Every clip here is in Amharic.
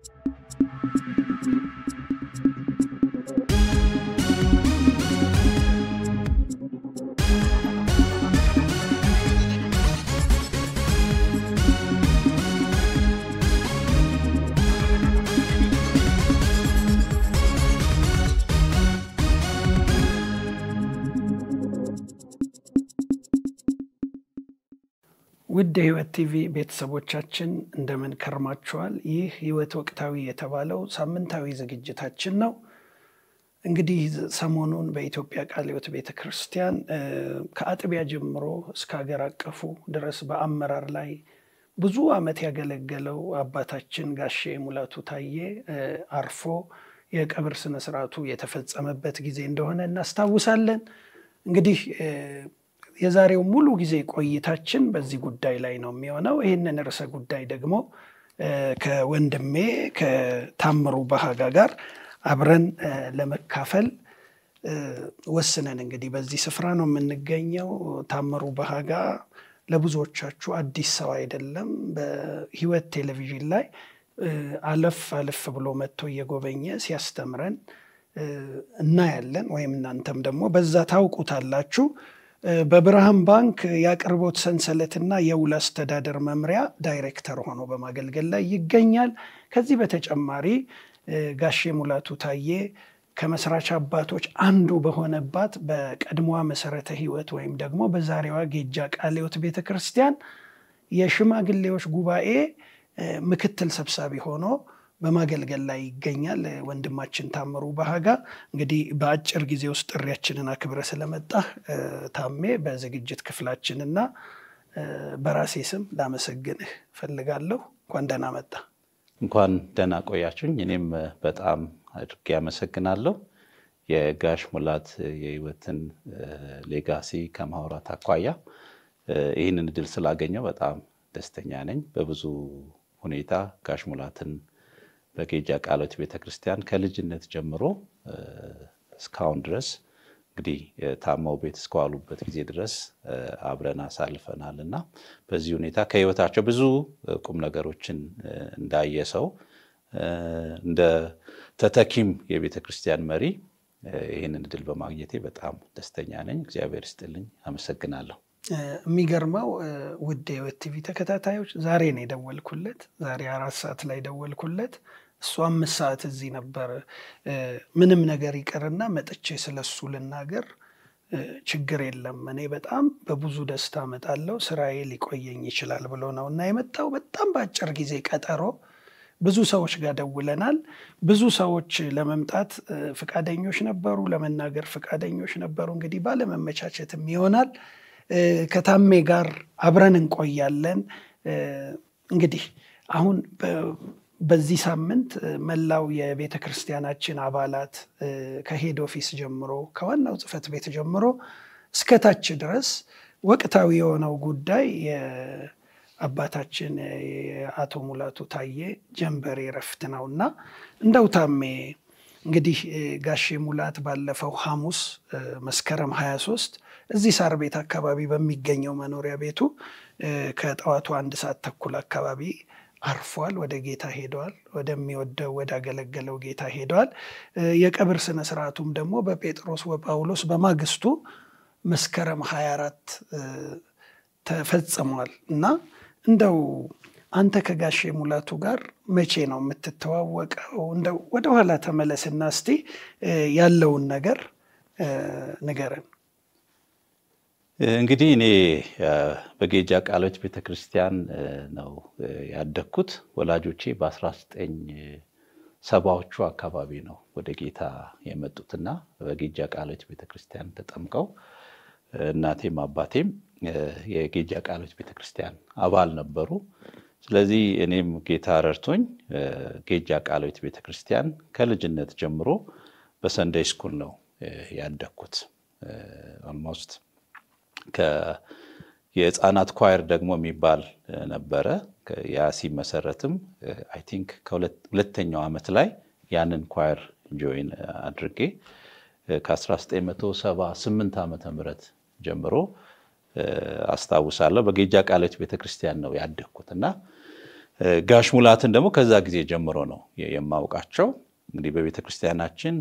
ውድ የህይወት ቲቪ ቤተሰቦቻችን እንደምን ከርማችኋል? ይህ ህይወት ወቅታዊ የተባለው ሳምንታዊ ዝግጅታችን ነው። እንግዲህ ሰሞኑን በኢትዮጵያ ቃለ ሕይወት ቤተ ክርስቲያን ከአጥቢያ ጀምሮ እስከ ሀገር አቀፉ ድረስ በአመራር ላይ ብዙ ዓመት ያገለገለው አባታችን ጋሼ ሙላቱ ታዬ አርፎ የቀብር ስነስርዓቱ የተፈጸመበት ጊዜ እንደሆነ እናስታውሳለን። እንግዲህ የዛሬው ሙሉ ጊዜ ቆይታችን በዚህ ጉዳይ ላይ ነው የሚሆነው። ይህንን ርዕሰ ጉዳይ ደግሞ ከወንድሜ ከታምሩ በሃጋ ጋር አብረን ለመካፈል ወስነን እንግዲህ በዚህ ስፍራ ነው የምንገኘው። ታምሩ በሃጋ ለብዙዎቻችሁ አዲስ ሰው አይደለም። በህይወት ቴሌቪዥን ላይ አለፍ አለፍ ብሎ መጥቶ እየጎበኘ ሲያስተምረን እናያለን፣ ወይም እናንተም ደግሞ በዛ ታውቁታላችሁ። በብርሃን ባንክ የአቅርቦት ሰንሰለትና የውል አስተዳደር መምሪያ ዳይሬክተር ሆኖ በማገልገል ላይ ይገኛል። ከዚህ በተጨማሪ ጋሼ ሙላቱ ታዬ ከመስራች አባቶች አንዱ በሆነባት በቀድሞዋ መሰረተ ህይወት ወይም ደግሞ በዛሬዋ ጌጃ ቃለ ሕይወት ቤተ ክርስቲያን የሽማግሌዎች ጉባኤ ምክትል ሰብሳቢ ሆኖ በማገልገል ላይ ይገኛል። ወንድማችን ታምሩ በሃጋ እንግዲህ በአጭር ጊዜ ውስጥ ጥሪያችንን አክብረ ስለመጣህ ታሜ በዝግጅት ክፍላችንና በራሴ ስም ላመሰግንህ ፈልጋለሁ። እንኳን ደህና መጣ። እንኳን ደህና ቆያችሁኝ። እኔም በጣም አድርጌ አመሰግናለሁ። የጋሽ ሙላት የህይወትን ሌጋሲ ከማውራት አኳያ ይህንን እድል ስላገኘው በጣም ደስተኛ ነኝ። በብዙ ሁኔታ ጋሽ ሙላትን በጌጃ ቃለ ሕይወት ቤተክርስቲያን ከልጅነት ጀምሮ እስካሁን ድረስ እንግዲህ ታመው ቤት እስከዋሉበት ጊዜ ድረስ አብረን አሳልፈናል እና በዚህ ሁኔታ ከህይወታቸው ብዙ ቁም ነገሮችን እንዳየ ሰው እንደ ተተኪም የቤተ ክርስቲያን መሪ ይህንን እድል በማግኘቴ በጣም ደስተኛ ነኝ። እግዚአብሔር ይስጥልኝ። አመሰግናለሁ። የሚገርመው ውድ የህይወት ቲቪ ተከታታዮች ዛሬ ነው የደወልኩለት። ዛሬ አራት ሰዓት ላይ ደወልኩለት። እሱ አምስት ሰዓት እዚህ ነበር። ምንም ነገር ይቅርና መጥቼ ስለሱ ልናገር ችግር የለም እኔ በጣም በብዙ ደስታ እመጣለሁ፣ ስራዬ ሊቆየኝ ይችላል ብሎ ነው እና የመጣው። በጣም በአጭር ጊዜ ቀጠሮ ብዙ ሰዎች ጋር ደውለናል። ብዙ ሰዎች ለመምጣት ፈቃደኞች ነበሩ፣ ለመናገር ፈቃደኞች ነበሩ። እንግዲህ ባለመመቻቸትም ይሆናል ከታሜ ጋር አብረን እንቆያለን። እንግዲህ አሁን በዚህ ሳምንት መላው የቤተ ክርስቲያናችን አባላት ከሄድ ኦፊስ ጀምሮ ከዋናው ጽሕፈት ቤት ጀምሮ እስከታች ድረስ ወቅታዊ የሆነው ጉዳይ የአባታችን የአቶ ሙላቱ ታዬ ጀንበሬ እረፍት ነው እና እንደው ታሜ እንግዲህ ጋሼ ሙላት ባለፈው ሐሙስ መስከረም 23 እዚህ ሳር ቤት አካባቢ በሚገኘው መኖሪያ ቤቱ ከጠዋቱ አንድ ሰዓት ተኩል አካባቢ አርፏል። ወደ ጌታ ሄደዋል። ወደሚወደው ወዳገለገለው ጌታ ሄደዋል። የቀብር ስነ ስርዓቱም ደግሞ በጴጥሮስ ወጳውሎስ በማግስቱ መስከረም 24 ተፈጽሟል እና እንደው አንተ ከጋሼ ሙላቱ ጋር መቼ ነው የምትተዋወቀው? እንደው ወደኋላ ተመለስና እስቲ ያለውን ነገር ንገረን። እንግዲህ እኔ በጌጃ ቃለ ሕይወት ቤተክርስቲያን ነው ያደግኩት። ወላጆቼ በ19 ሰባዎቹ አካባቢ ነው ወደ ጌታ የመጡትና በጌጃ ቃለ ሕይወት ቤተክርስቲያን ተጠምቀው እናቴም አባቴም የጌጃ ቃለ ሕይወት ቤተክርስቲያን አባል ነበሩ። ስለዚህ እኔም ጌታ ረድቶኝ ጌጃ ቃለ ሕይወት ቤተክርስቲያን ከልጅነት ጀምሮ በሰንደይ ስኩል ነው ያደግኩት ኦልሞስት የህፃናት ኳየር ደግሞ የሚባል ነበረ። ያ ሲመሰረትም አይ ቲንክ ከሁለተኛው ዓመት ላይ ያንን ኳየር ጆይን አድርጌ ከ1978 ዓመተ ምህረት ጀምሮ አስታውሳለሁ። በጌጃ ቃለ ሕይወት ቤተክርስቲያን ነው ያደግኩት እና ጋሽ ሙላትን ደግሞ ከዛ ጊዜ ጀምሮ ነው የማውቃቸው። እንግዲህ በቤተ ክርስቲያናችን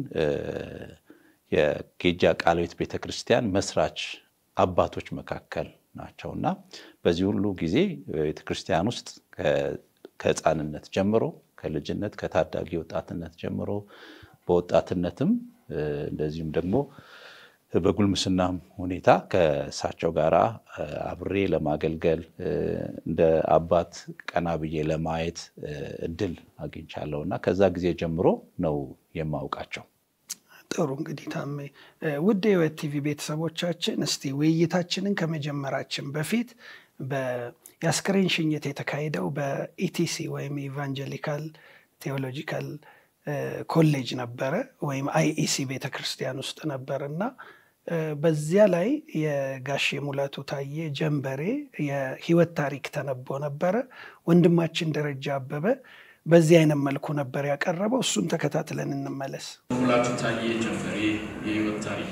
የጌጃ ቃለ ሕይወት ቤተ ክርስቲያን መስራች አባቶች መካከል ናቸው እና በዚህ ሁሉ ጊዜ በቤተ ክርስቲያን ውስጥ ከሕፃንነት ጀምሮ ከልጅነት ከታዳጊ ወጣትነት ጀምሮ በወጣትነትም እንደዚሁም ደግሞ በጉልምስናም ሁኔታ ከእሳቸው ጋር አብሬ ለማገልገል እንደ አባት ቀና ብዬ ለማየት እድል አግኝቻለሁ እና ከዛ ጊዜ ጀምሮ ነው የማውቃቸው። ጥሩ እንግዲህ ታሜ፣ ውድ የሕይወት ቲቪ ቤተሰቦቻችን እስቲ ውይይታችንን ከመጀመራችን በፊት የአስክሬን ሽኝት የተካሄደው በኢቲሲ ወይም ኢቫንጀሊካል ቴዎሎጂካል ኮሌጅ ነበረ ወይም አይኢሲ ቤተ ክርስቲያን ውስጥ ነበር እና በዚያ ላይ የጋሼ ሙላቱ ታዬ ጀንበሬ የህይወት ታሪክ ተነቦ ነበረ። ወንድማችን ደረጃ አበበ በዚህ አይነት መልኩ ነበር ያቀረበው። እሱን ተከታትለን እንመለስ። ሙላቱ ታዬ ጀንበሬ የህይወት ታሪክ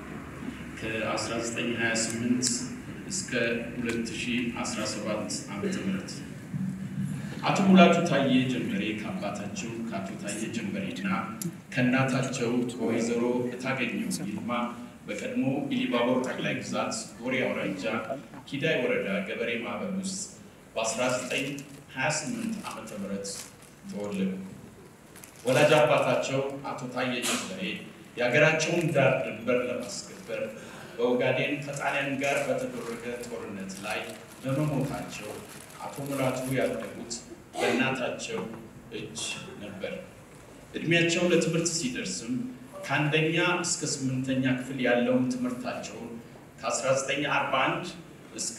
ከ1928 እስከ 2017 ዓ ም አቶ ሙላቱ ታዬ ጀንበሬ ከአባታቸው ከአቶ ታዬ ጀንበሬና ከእናታቸው ከወይዘሮ እታገኘው ይልማ በቀድሞ ኢሊባቦር ጠቅላይ ግዛት ጎሬ አውራጃ ኪዳይ ወረዳ ገበሬ ማህበር ውስጥ በ1928 ዓ ም ተወለዱ። ወላጅ አባታቸው አቶ ታዬ ጀንበሬ የሀገራቸውን ዳር ድንበር ለማስከበር በኦጋዴን ከጣሊያን ጋር በተደረገ ጦርነት ላይ በመሞታቸው አቶ ሙላቱ ያደጉት በእናታቸው እጅ ነበር። እድሜያቸው ለትምህርት ሲደርስም ከአንደኛ እስከ ስምንተኛ ክፍል ያለውን ትምህርታቸውን ከ1941 እስከ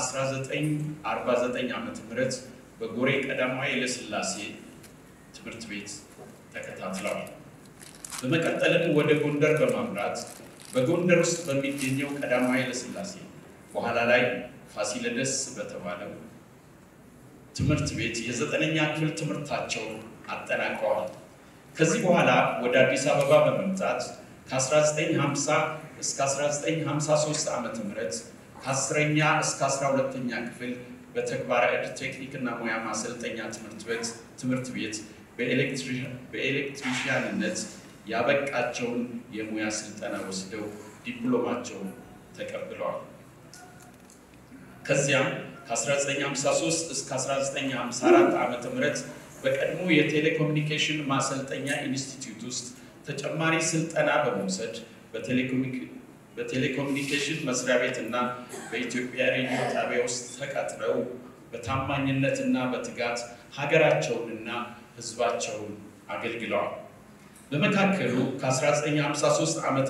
1949 ዓ ም በጎሬ ቀዳማዊ ኃይለሥላሴ ትምህርት ቤት ተከታትለዋል። በመቀጠልም ወደ ጎንደር በማምራት በጎንደር ውስጥ በሚገኘው ቀዳማዊ ኃይለሥላሴ በኋላ ላይ ፋሲለደስ በተባለው ትምህርት ቤት የዘጠነኛ ክፍል ትምህርታቸውን አጠናቀዋል። ከዚህ በኋላ ወደ አዲስ አበባ በመምጣት ከ1950 እስከ 1953 ዓ ም ከአስረኛ እስከ 12ኛ ክፍል በተግባረ ዕድ ቴክኒክና ሙያ ማሰልጠኛ ትምህርት ቤት ትምህርት ቤት በኤሌክትሪሽያንነት ያበቃቸውን የሙያ ስልጠና ወስደው ዲፕሎማቸውን ተቀብለዋል። ከዚያም ከ1953 እስከ 1954 ዓ ም በቀድሞ የቴሌኮሙኒኬሽን ማሰልጠኛ ኢንስቲትዩት ውስጥ ተጨማሪ ስልጠና በመውሰድ በቴሌኮሙኒኬሽን መስሪያ ቤት እና በኢትዮጵያ ሬዲዮ ጣቢያ ውስጥ ተቀጥረው በታማኝነትና በትጋት ሀገራቸውንና ሕዝባቸውን አገልግለዋል። በመካከሉ ከ1953 ዓ ም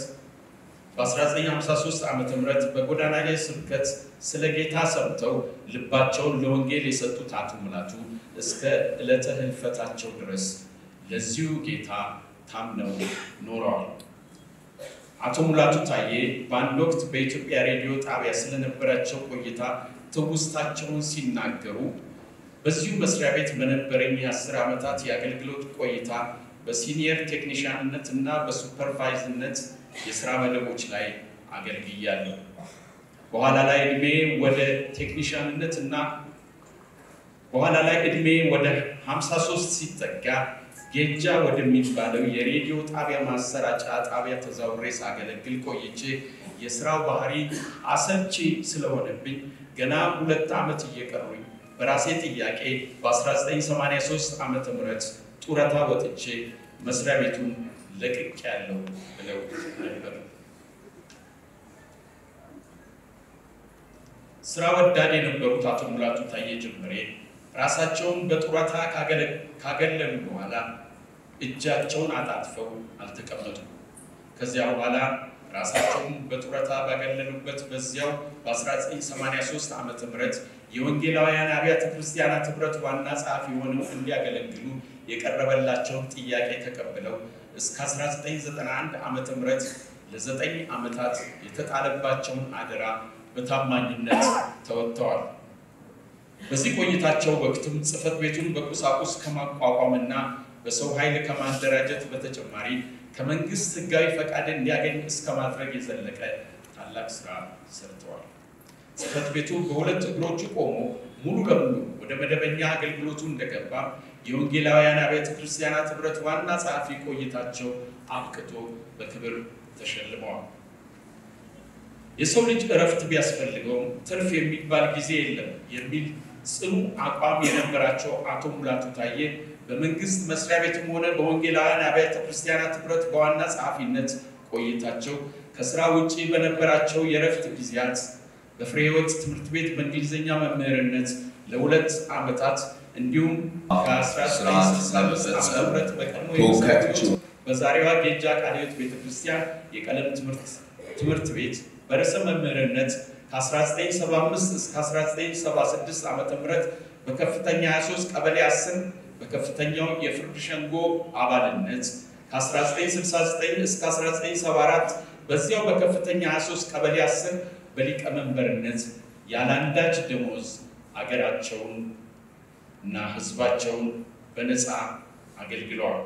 በ1953 ዓ ም በጎዳና ላይ ስብከት ስለ ጌታ ሰምተው ልባቸውን ለወንጌል የሰጡት አቶ ሙላቱ እስከ ዕለተ ህልፈታቸው ድረስ ለዚሁ ጌታ ታምነው ኖረዋል። አቶ ሙላቱ ታዬ በአንድ ወቅት በኢትዮጵያ ሬዲዮ ጣቢያ ስለነበራቸው ቆይታ ትውስታቸውን ሲናገሩ በዚሁ መስሪያ ቤት በነበረኝ የአስር ዓመታት የአገልግሎት ቆይታ በሲኒየር ቴክኒሽያንነት እና በሱፐርቫይዝነት የስራ መደቦች ላይ አገልግያለሁ። በኋላ ላይ እድሜ ወደ ቴክኒሽያንነት እና በኋላ ላይ እድሜ ወደ 53 ሲጠጋ ጌጃ ወደሚባለው የሬዲዮ ጣቢያ ማሰራጫ ጣቢያ ተዛውሬ ሳገለግል ቆይቼ የስራው ባህሪ አሰልቺ ስለሆነብኝ ገና ሁለት ዓመት እየቀሩኝ በራሴ ጥያቄ በ1983 ዓ ም ጡረታ ወጥቼ መስሪያ ቤቱን ለቅቅ ያለው ብለው ነበር። ስራ ወዳድ የነበሩት አቶ ሙላቱ ታዬ ጀንበሬ ራሳቸውን በጡረታ ካገለሉ በኋላ እጃቸውን አጣጥፈው አልተቀመጡም። ከዚያ በኋላ ራሳቸውን በጡረታ ባገለሉበት በዚያው በ1983 ዓ ም የወንጌላውያን አብያተ ክርስቲያናት ህብረት ዋና ጸሐፊ ሆነው እንዲያገለግሉ የቀረበላቸውን ጥያቄ ተቀብለው እስከ 1991 ዓ ም ለዘጠኝ ዓመታት የተጣለባቸውን አደራ በታማኝነት ተወጥተዋል። በዚህ ቆይታቸው ወቅትም ጽሕፈት ቤቱን በቁሳቁስ ከማቋቋምና በሰው ኃይል ከማደራጀት በተጨማሪ ከመንግስት ህጋዊ ፈቃድ እንዲያገኝ እስከ ማድረግ የዘለቀ ታላቅ ስራ ሰርተዋል። ጽሕፈት ቤቱ በሁለት እግሮቹ ቆሞ ሙሉ ለሙሉ ወደ መደበኛ አገልግሎቱ እንደገባ የወንጌላውያን አብያተ ክርስቲያናት ኅብረት ዋና ጸሐፊ ቆይታቸው አብቅቶ በክብር ተሸልመዋል። የሰው ልጅ እረፍት ቢያስፈልገውም ትርፍ የሚባል ጊዜ የለም የሚል ጽኑ አቋም የነበራቸው አቶ ሙላቱ ታዬ በመንግስት መስሪያ ቤትም ሆነ በወንጌላውያን አብያተ ክርስቲያናት ኅብረት በዋና ጸሐፊነት ቆይታቸው ከስራ ውጭ በነበራቸው የእረፍት ጊዜያት በፍሬ ሕይወት ትምህርት ቤት በእንግሊዝኛ መምህርነት ለሁለት ዓመታት እንዲሁም ከ1965 ዓ ም በቀድሞ የመሰረቱት በዛሬዋ ጌጃ ቃለ ሕይወት ቤተክርስቲያን የቀለም ትምህርት ቤት በርዕሰ መምህርነት ከ1975 እስከ 1976 ዓ ም በከፍተኛ 23 ቀበሌ 10 በከፍተኛው የፍርድ ሸንጎ አባልነት ከ1969 እስከ 1974 በዚያው በከፍተኛ 23 ቀበሌ 10 በሊቀመንበርነት ያለአንዳች ደሞዝ አገራቸውን እና ሕዝባቸውን በነፃ አገልግለዋል።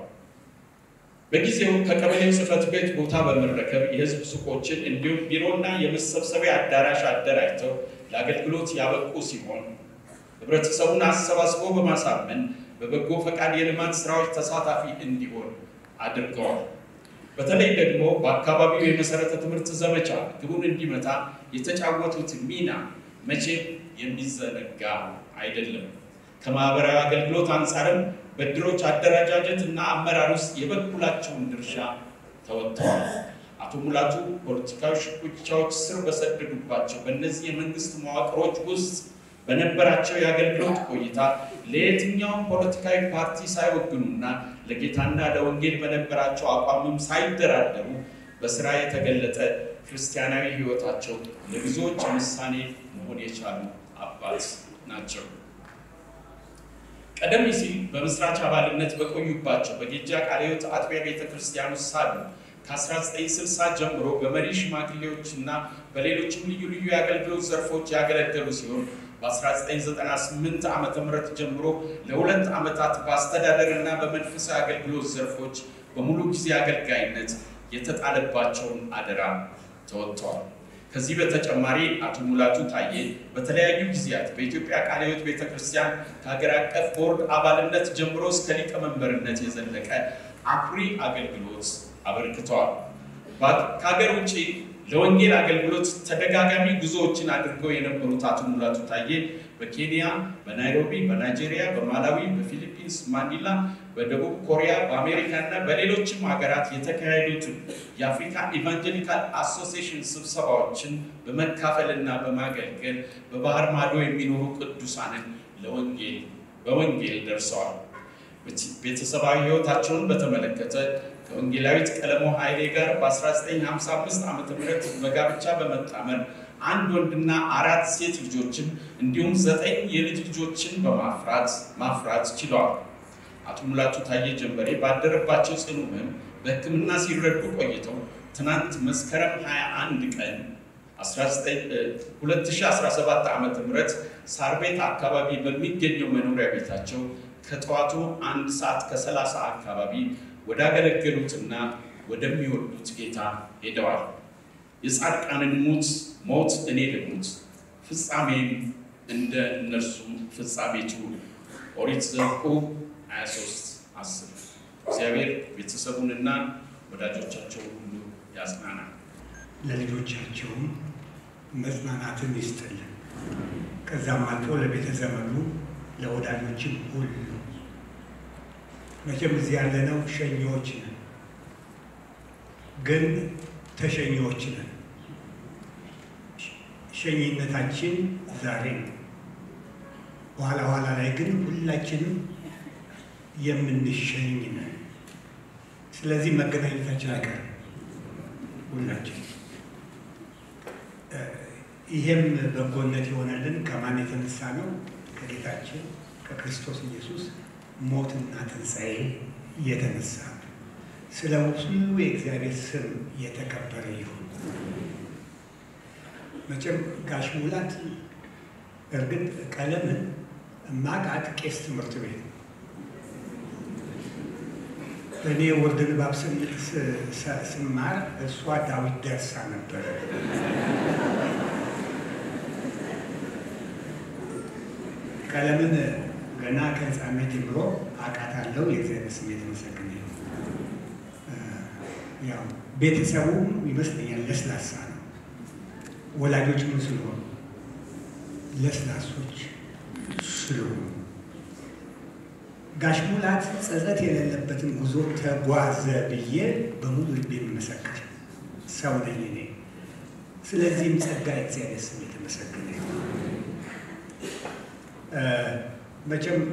በጊዜው ከቀበሌው ጽሕፈት ቤት ቦታ በመረከብ የሕዝብ ሱቆችን እንዲሁም ቢሮና የመሰብሰቢያ አዳራሽ አደራጅተው ለአገልግሎት ያበቁ ሲሆን ህብረተሰቡን አሰባስቦ በማሳመን በበጎ ፈቃድ የልማት ስራዎች ተሳታፊ እንዲሆን አድርገዋል። በተለይ ደግሞ በአካባቢው የመሰረተ ትምህርት ዘመቻ ግቡን እንዲመታ የተጫወቱት ሚና መቼም የሚዘነጋ አይደለም። ከማህበራዊ አገልግሎት አንጻርም በድሮች አደረጃጀት እና አመራር ውስጥ የበኩላቸውን ድርሻ ተወጥተዋል። አቶ ሙላቱ ፖለቲካዊ ሽኩቻዎች ስር በሰደዱባቸው በእነዚህ የመንግስት መዋቅሮች ውስጥ በነበራቸው የአገልግሎት ቆይታ ለየትኛውም ፖለቲካዊ ፓርቲ ሳይወግኑና ለጌታና ለወንጌል በነበራቸው አቋምም ሳይደራደሩ በስራ የተገለጠ ክርስቲያናዊ ሕይወታቸው ለብዙዎች ምሳሌ መሆን የቻሉ አባት ናቸው። ቀደም ሲል በመስራች አባልነት በቆዩባቸው በጌጃ ቃለ ሕይወት አጥቢያ ቤተ ክርስቲያን ውስጥ ሳሉ ከ1960 ጀምሮ በመሪ ሽማግሌዎች እና በሌሎችም ልዩ ልዩ የአገልግሎት ዘርፎች ያገለገሉ ሲሆን በ1998 ዓ ም ጀምሮ ለሁለት ዓመታት በአስተዳደር እና በመንፈሳዊ አገልግሎት ዘርፎች በሙሉ ጊዜ አገልጋይነት የተጣለባቸውን አደራ ተወጥተዋል። ከዚህ በተጨማሪ አቶ ሙላቱ ታዬ በተለያዩ ጊዜያት በኢትዮጵያ ቃለ ሕይወት ቤተ ክርስቲያን ከሀገር አቀፍ ቦርድ አባልነት ጀምሮ እስከ ሊቀመንበርነት የዘለቀ አኩሪ አገልግሎት አበርክተዋል። ከሀገር ውጭ ለወንጌል አገልግሎት ተደጋጋሚ ጉዞዎችን አድርገው የነበሩት አቶ ሙላቱ ታዬ በኬንያ፣ በናይሮቢ፣ በናይጄሪያ፣ በማላዊ፣ በፊሊፒንስ ማኒላ፣ በደቡብ ኮሪያ፣ በአሜሪካ እና በሌሎችም ሀገራት የተካሄዱትን የአፍሪካ ኢቫንጀሊካል አሶሲዬሽን ስብሰባዎችን በመካፈል እና በማገልገል በባህር ማዶ የሚኖሩ ቅዱሳንን ለወንጌል በወንጌል ደርሰዋል። ቤተሰባዊ ሕይወታቸውን በተመለከተ ከወንጌላዊት ቀለሞ ኃይሌ ጋር በ1955 ዓ ም በጋብቻ በመጣመር አንድ ወንድና አራት ሴት ልጆችን እንዲሁም ዘጠኝ የልጅ ልጆችን በማፍራት ማፍራት ችለዋል። አቶ ሙላቱ ታዬ ጀንበሬ ባደረባቸው ጽኑ ሕመም በሕክምና ሲረዱ ቆይተው ትናንት መስከረም 21 ቀን 2017 ዓ ም ሳር ቤት አካባቢ በሚገኘው መኖሪያ ቤታቸው ከጠዋቱ አንድ ሰዓት ከ30 አካባቢ ወዳገለገሉትና ወደሚወዱት ጌታ ሄደዋል። የጻድቃንን ሙት ሞት እኔ ልሙት ፍጻሜም እንደ እነርሱ ፍጻሜቱ ኦሪት ዘኍልቍ 23 10 እግዚአብሔር ቤተሰቡንና ወዳጆቻቸውን ሁሉ ያጽናናል። ለልጆቻቸውም መጽናናትን ይስጥልን። ከዛም አልፎ ለቤተ ዘመዱ ለወዳጆችም ሁሉ መቼም እዚህ ያለነው ሸኚዎች ነን፣ ግን ተሸኚዎች ነን። ሸኚነታችን ዛሬ ነው። በኋላ ኋላ ላይ ግን ሁላችንም የምንሸኝ ነን። ስለዚህ መገናኘታችን አይቀርም ሁላችን። ይሄም በጎነት የሆነልን ከማን የተነሳ ነው? ከጌታችን ከክርስቶስ ኢየሱስ ሞትና ትንሣኤ የተነሳ ስለ ሁሉ የእግዚአብሔር ስም የተከበረ ይሁን። መቼም ጋሽ ሙላት እርግጥ ቀለምን ማቃት ቄስ ትምህርት ቤት ነው። እኔ ወርድ ንባብ ስማር እሷ ዳዊት ደርሳ ነበረ። ቀለምን ገና ከህፃነት ጀምሮ አውቃታለሁ። የእግዚአብሔር ስም የተመሰገነ ይሁን። ያው ቤተሰቡም ይመስለኛል ለስላሳ ነው። ወላጆች ምን ስለሆኑ ለስላሶች ስለሆኑ ጋሽ ሙላት ጸጸት የሌለበትን ጉዞ ተጓዘ ብዬ በሙሉ ልቤ የምመሰክር ሰው ነኝ እኔ። ስለዚህም ጸጋ እግዚአብሔር ስም የተመሰገነ ይሁን። መቼም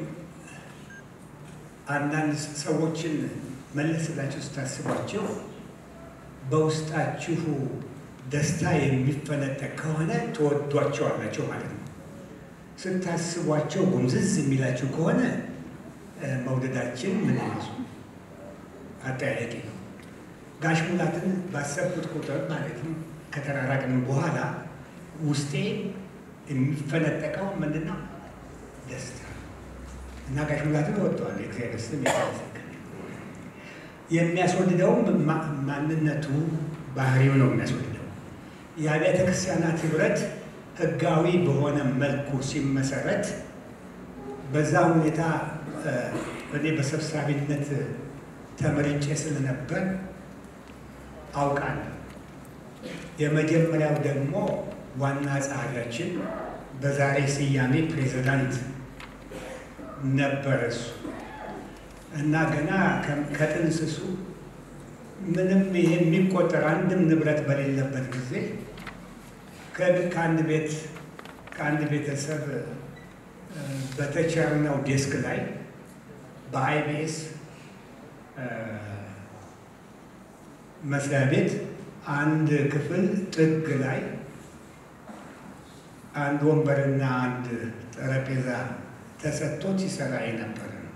አንዳንድ ሰዎችን መለስ ብላችሁ ስታስቧቸው በውስጣችሁ ደስታ የሚፈነጠቅ ከሆነ ትወዷቸዋላቸው ማለት ነው። ስታስቧቸው ጉምዝዝ የሚላችሁ ከሆነ መውደዳችን ምን ይመስሉ አጠያያቂ ነው። ጋሽ ሙላትን ባሰብኩት ቁጥር ማለት ነው ከተራራቅንም በኋላ ውስጤ የሚፈነጠቀው ምንድን ነው? ደስታ እና ጋሽ ሙላትን እወደዋለሁ። የእግዚአብሔር ስም የተመሰገነ የሚያስወድደውም ማንነቱ ባህሪው ነው የሚያስወድደው። የአብያተ ክርስቲያናት ህብረት ህጋዊ በሆነ መልኩ ሲመሰረት በዛ ሁኔታ እኔ በሰብሳቢነት ተመርጬ ስለነበር አውቃለሁ። የመጀመሪያው ደግሞ ዋና ጸሐፊያችን በዛሬ ስያሜ ፕሬዚዳንት ነበረ እሱ እና ገና ከጥንስሱ ምንም ይሄ የሚቆጠር አንድም ንብረት በሌለበት ጊዜ ከአንድ ቤት ከአንድ ቤተሰብ በተቸርነው ዴስክ ላይ በአይቢኤስ መስሪያ ቤት አንድ ክፍል ጥግ ላይ አንድ ወንበርና አንድ ጠረጴዛ ተሰጥቶት ይሰራ የነበረ ነው።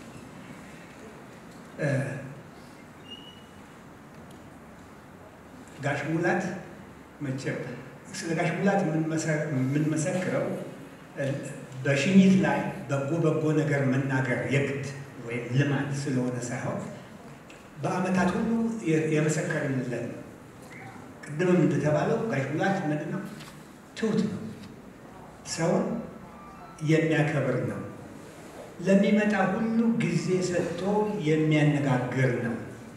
ጋሽ ሙላት መቼም ስለ ጋሽ ሙላት የምንመሰክረው በሽኝት ላይ በጎ በጎ ነገር መናገር የግድ ወይም ልማድ ስለሆነ ሳይሆን በዓመታት ሁሉ የመሰከርንለት ነው። ቅድምም እንደተባለው ጋሽ ሙላት ምንድን ነው? ትሁት ነው። ሰውን የሚያከብር ነው። ለሚመጣ ሁሉ ጊዜ ሰጥቶ የሚያነጋግር ነው።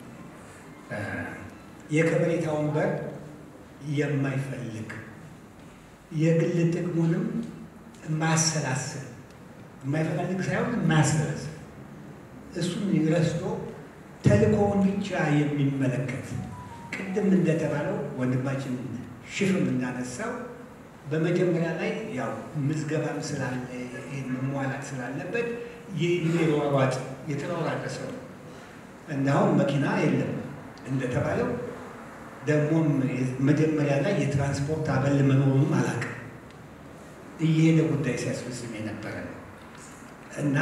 የከበሬታውን በር የማይፈልግ የግል ጥቅሙንም ማሰላሰል የማይፈልግ ሳይሆን ማሰላሰል እሱን ረስቶ ተልእኮውን ብቻ የሚመለከት ቅድም እንደተባለው ወንድማችን ሽፍም እንዳነሳው በመጀመሪያ ላይ ያው ምዝገባም ስላለ መሟላት ስላለበት የሚሯሯጥ የተሯሯጠ ሰው እንዳሁን መኪና የለም እንደተባለው ደግሞም መጀመሪያ ላይ የትራንስፖርት አበል መኖሩንም አላውቅም። እየሄደ ጉዳይ ሲያስፈጽም የነበረ ነው እና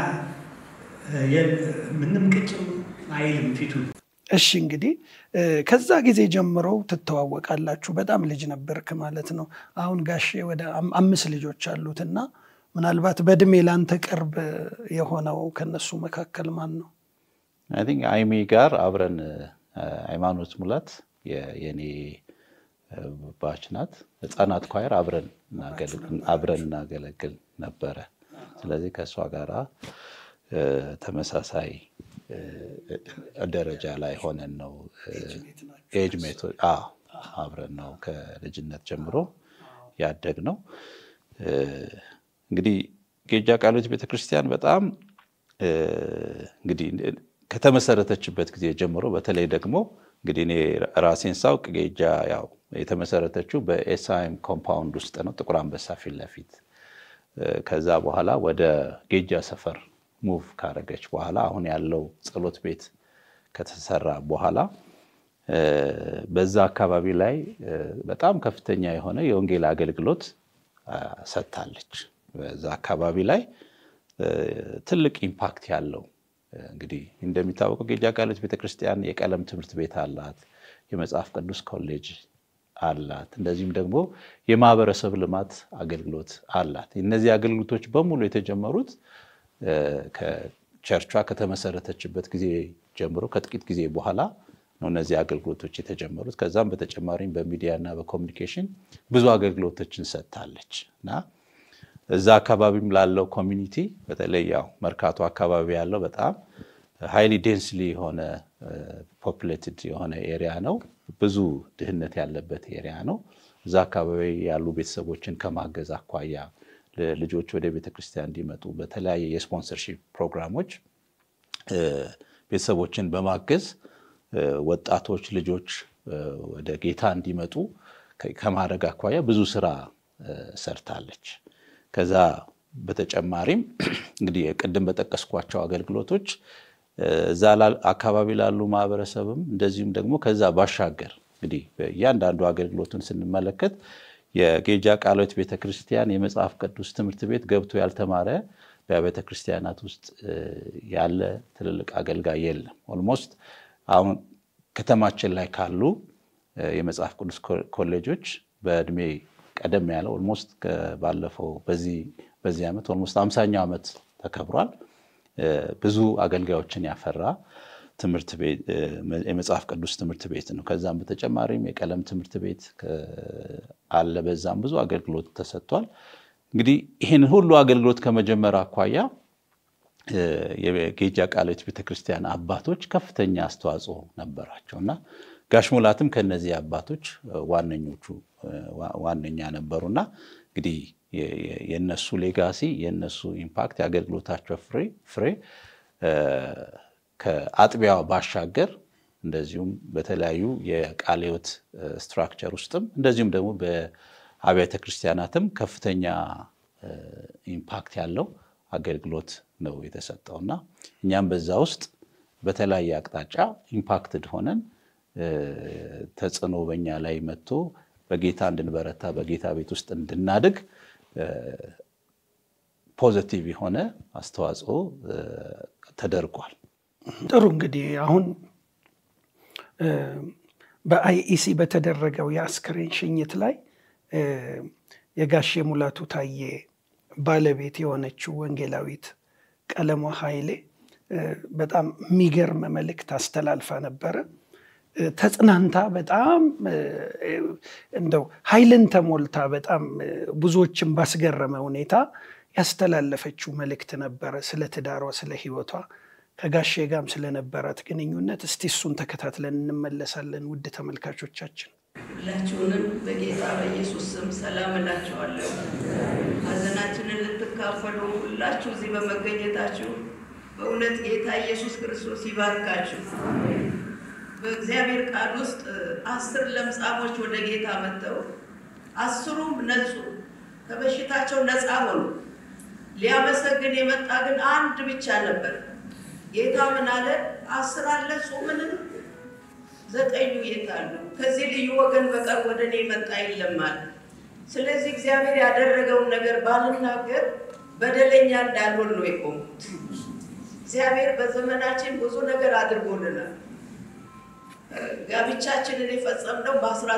ምንም ቅጭም አይልም ፊቱ። እሺ እንግዲህ ከዛ ጊዜ ጀምሮ ትተዋወቃላችሁ። በጣም ልጅ ነበርክ ማለት ነው። አሁን ጋሼ ወደ አምስት ልጆች አሉት እና ምናልባት በእድሜ ላንተ ቅርብ የሆነው ከነሱ መካከል ማን ነው? አይ ቲንክ አይሚ ጋር አብረን ሃይማኖት ሙላት የኔ ባች ናት። ህፃናት ኳየር አብረን እናገለግል ነበረ። ስለዚህ ከእሷ ጋራ ተመሳሳይ ደረጃ ላይ ሆነን ነው ኤጅ ሜቶ አብረን ነው ከልጅነት ጀምሮ ያደግ ነው። እንግዲህ ጌጃ ቃሎት ቤተክርስቲያን በጣም እንግዲህ ከተመሰረተችበት ጊዜ ጀምሮ በተለይ ደግሞ እንግዲህ እኔ ራሴን ሳውቅ ጌጃ ያው የተመሰረተችው በኤስአይኤም ኮምፓውንድ ውስጥ ነው፣ ጥቁር አንበሳ ፊት ለፊት። ከዛ በኋላ ወደ ጌጃ ሰፈር ሙቭ ካረገች በኋላ አሁን ያለው ጸሎት ቤት ከተሰራ በኋላ በዛ አካባቢ ላይ በጣም ከፍተኛ የሆነ የወንጌል አገልግሎት ሰጥታለች። በዛ አካባቢ ላይ ትልቅ ኢምፓክት ያለው እንግዲህ እንደሚታወቀው ጌጃ ቃሎት ቤተክርስቲያን የቀለም ትምህርት ቤት አላት፣ የመጽሐፍ ቅዱስ ኮሌጅ አላት፣ እንደዚሁም ደግሞ የማህበረሰብ ልማት አገልግሎት አላት። እነዚህ አገልግሎቶች በሙሉ የተጀመሩት ከቸርቿ ከተመሰረተችበት ጊዜ ጀምሮ ከጥቂት ጊዜ በኋላ ነው እነዚህ አገልግሎቶች የተጀመሩት። ከዛም በተጨማሪም በሚዲያ እና በኮሚኒኬሽን ብዙ አገልግሎቶችን ሰጥታለች እና እዛ አካባቢም ላለው ኮሚኒቲ በተለይ ያው መርካቶ አካባቢ ያለው በጣም ሃይሊ ዴንስሊ የሆነ ፖፕሌትድ የሆነ ኤሪያ ነው። ብዙ ድህነት ያለበት ኤሪያ ነው። እዛ አካባቢ ያሉ ቤተሰቦችን ከማገዝ አኳያ ልጆች ወደ ቤተክርስቲያን እንዲመጡ በተለያየ የስፖንሰርሺፕ ፕሮግራሞች ቤተሰቦችን በማገዝ ወጣቶች ልጆች ወደ ጌታ እንዲመጡ ከማድረግ አኳያ ብዙ ስራ ሰርታለች። ከዛ በተጨማሪም እንግዲህ ቅድም በጠቀስኳቸው አገልግሎቶች እዛ አካባቢ ላሉ ማህበረሰብም እንደዚሁም ደግሞ ከዛ ባሻገር እንግዲህ እያንዳንዱ አገልግሎቱን ስንመለከት የጌጃ ቃልዮት ቤተክርስቲያን የመጽሐፍ ቅዱስ ትምህርት ቤት ገብቶ ያልተማረ በቤተ ክርስቲያናት ውስጥ ያለ ትልልቅ አገልጋይ የለም። ኦልሞስት አሁን ከተማችን ላይ ካሉ የመጽሐፍ ቅዱስ ኮሌጆች በእድሜ ቀደም ያለ ኦልሞስት ባለፈው በዚህ ዓመት ኦልሞስት አምሳኛው ዓመት ተከብሯል። ብዙ አገልጋዮችን ያፈራ ትምህርት ቤት የመጽሐፍ ቅዱስ ትምህርት ቤት ነው። ከዛም በተጨማሪም የቀለም ትምህርት ቤት አለ። በዛም ብዙ አገልግሎት ተሰጥቷል። እንግዲህ ይህን ሁሉ አገልግሎት ከመጀመር አኳያ የጌጃ ቃልዮት ቤተክርስቲያን አባቶች ከፍተኛ አስተዋጽኦ ነበራቸው እና ጋሽ ሙላትም ከነዚህ አባቶች ዋነኞቹ ዋነኛ ነበሩና እንግዲህ የነሱ ሌጋሲ የነሱ ኢምፓክት የአገልግሎታቸው ፍሬ ከአጥቢያው ባሻገር እንደዚሁም በተለያዩ የቃለ ሕይወት ስትራክቸር ውስጥም እንደዚሁም ደግሞ በአብያተ ክርስቲያናትም ከፍተኛ ኢምፓክት ያለው አገልግሎት ነው የተሰጠው እና እኛም በዛ ውስጥ በተለያየ አቅጣጫ ኢምፓክትድ ሆነን ተጽዕኖ በኛ ላይ መጥቶ በጌታ እንድንበረታ በጌታ ቤት ውስጥ እንድናድግ ፖዘቲቭ የሆነ አስተዋጽኦ ተደርጓል። ጥሩ እንግዲህ አሁን በአይኢሲ በተደረገው የአስክሬን ሽኝት ላይ የጋሼ ሙላቱ ታዬ ባለቤት የሆነችው ወንጌላዊት ቀለሟ ኃይሌ በጣም የሚገርም መልእክት አስተላልፋ ነበረ። ተጽናንታ በጣም እንደው ኃይልን ተሞልታ በጣም ብዙዎችን ባስገረመ ሁኔታ ያስተላለፈችው መልእክት ነበረ ስለ ትዳሯ፣ ስለ ሕይወቷ ከጋሼ ጋርም ስለነበራት ግንኙነት። እስቲ እሱን ተከታትለን እንመለሳለን። ውድ ተመልካቾቻችን ሁላችሁንም በጌታ በኢየሱስ ስም ሰላም እላችኋለሁ። ሐዘናችንን ልትካፈሉ ሁላችሁ እዚህ በመገኘታችሁ በእውነት ጌታ ኢየሱስ ክርስቶስ ይባርካችሁ። በእግዚአብሔር ቃል ውስጥ አስር ለምጻሞች ወደ ጌታ መጥተው አስሩም ነጹ፣ ከበሽታቸው ነፃ ሆኑ። ሊያመሰግን የመጣ ግን አንድ ብቻ ነበር። ጌታ ምን አለ? አስር አልነጹምን? ዘጠኙ የት አሉ? ከዚህ ልዩ ወገን በቀር ወደ እኔ መጣ የለም አለ። ስለዚህ እግዚአብሔር ያደረገውን ነገር ባልናገር በደለኛ እንዳልሆን ነው የቆሙት። እግዚአብሔር በዘመናችን ብዙ ነገር አድርጎልናል። ጋብቻችንን የፈጸምነው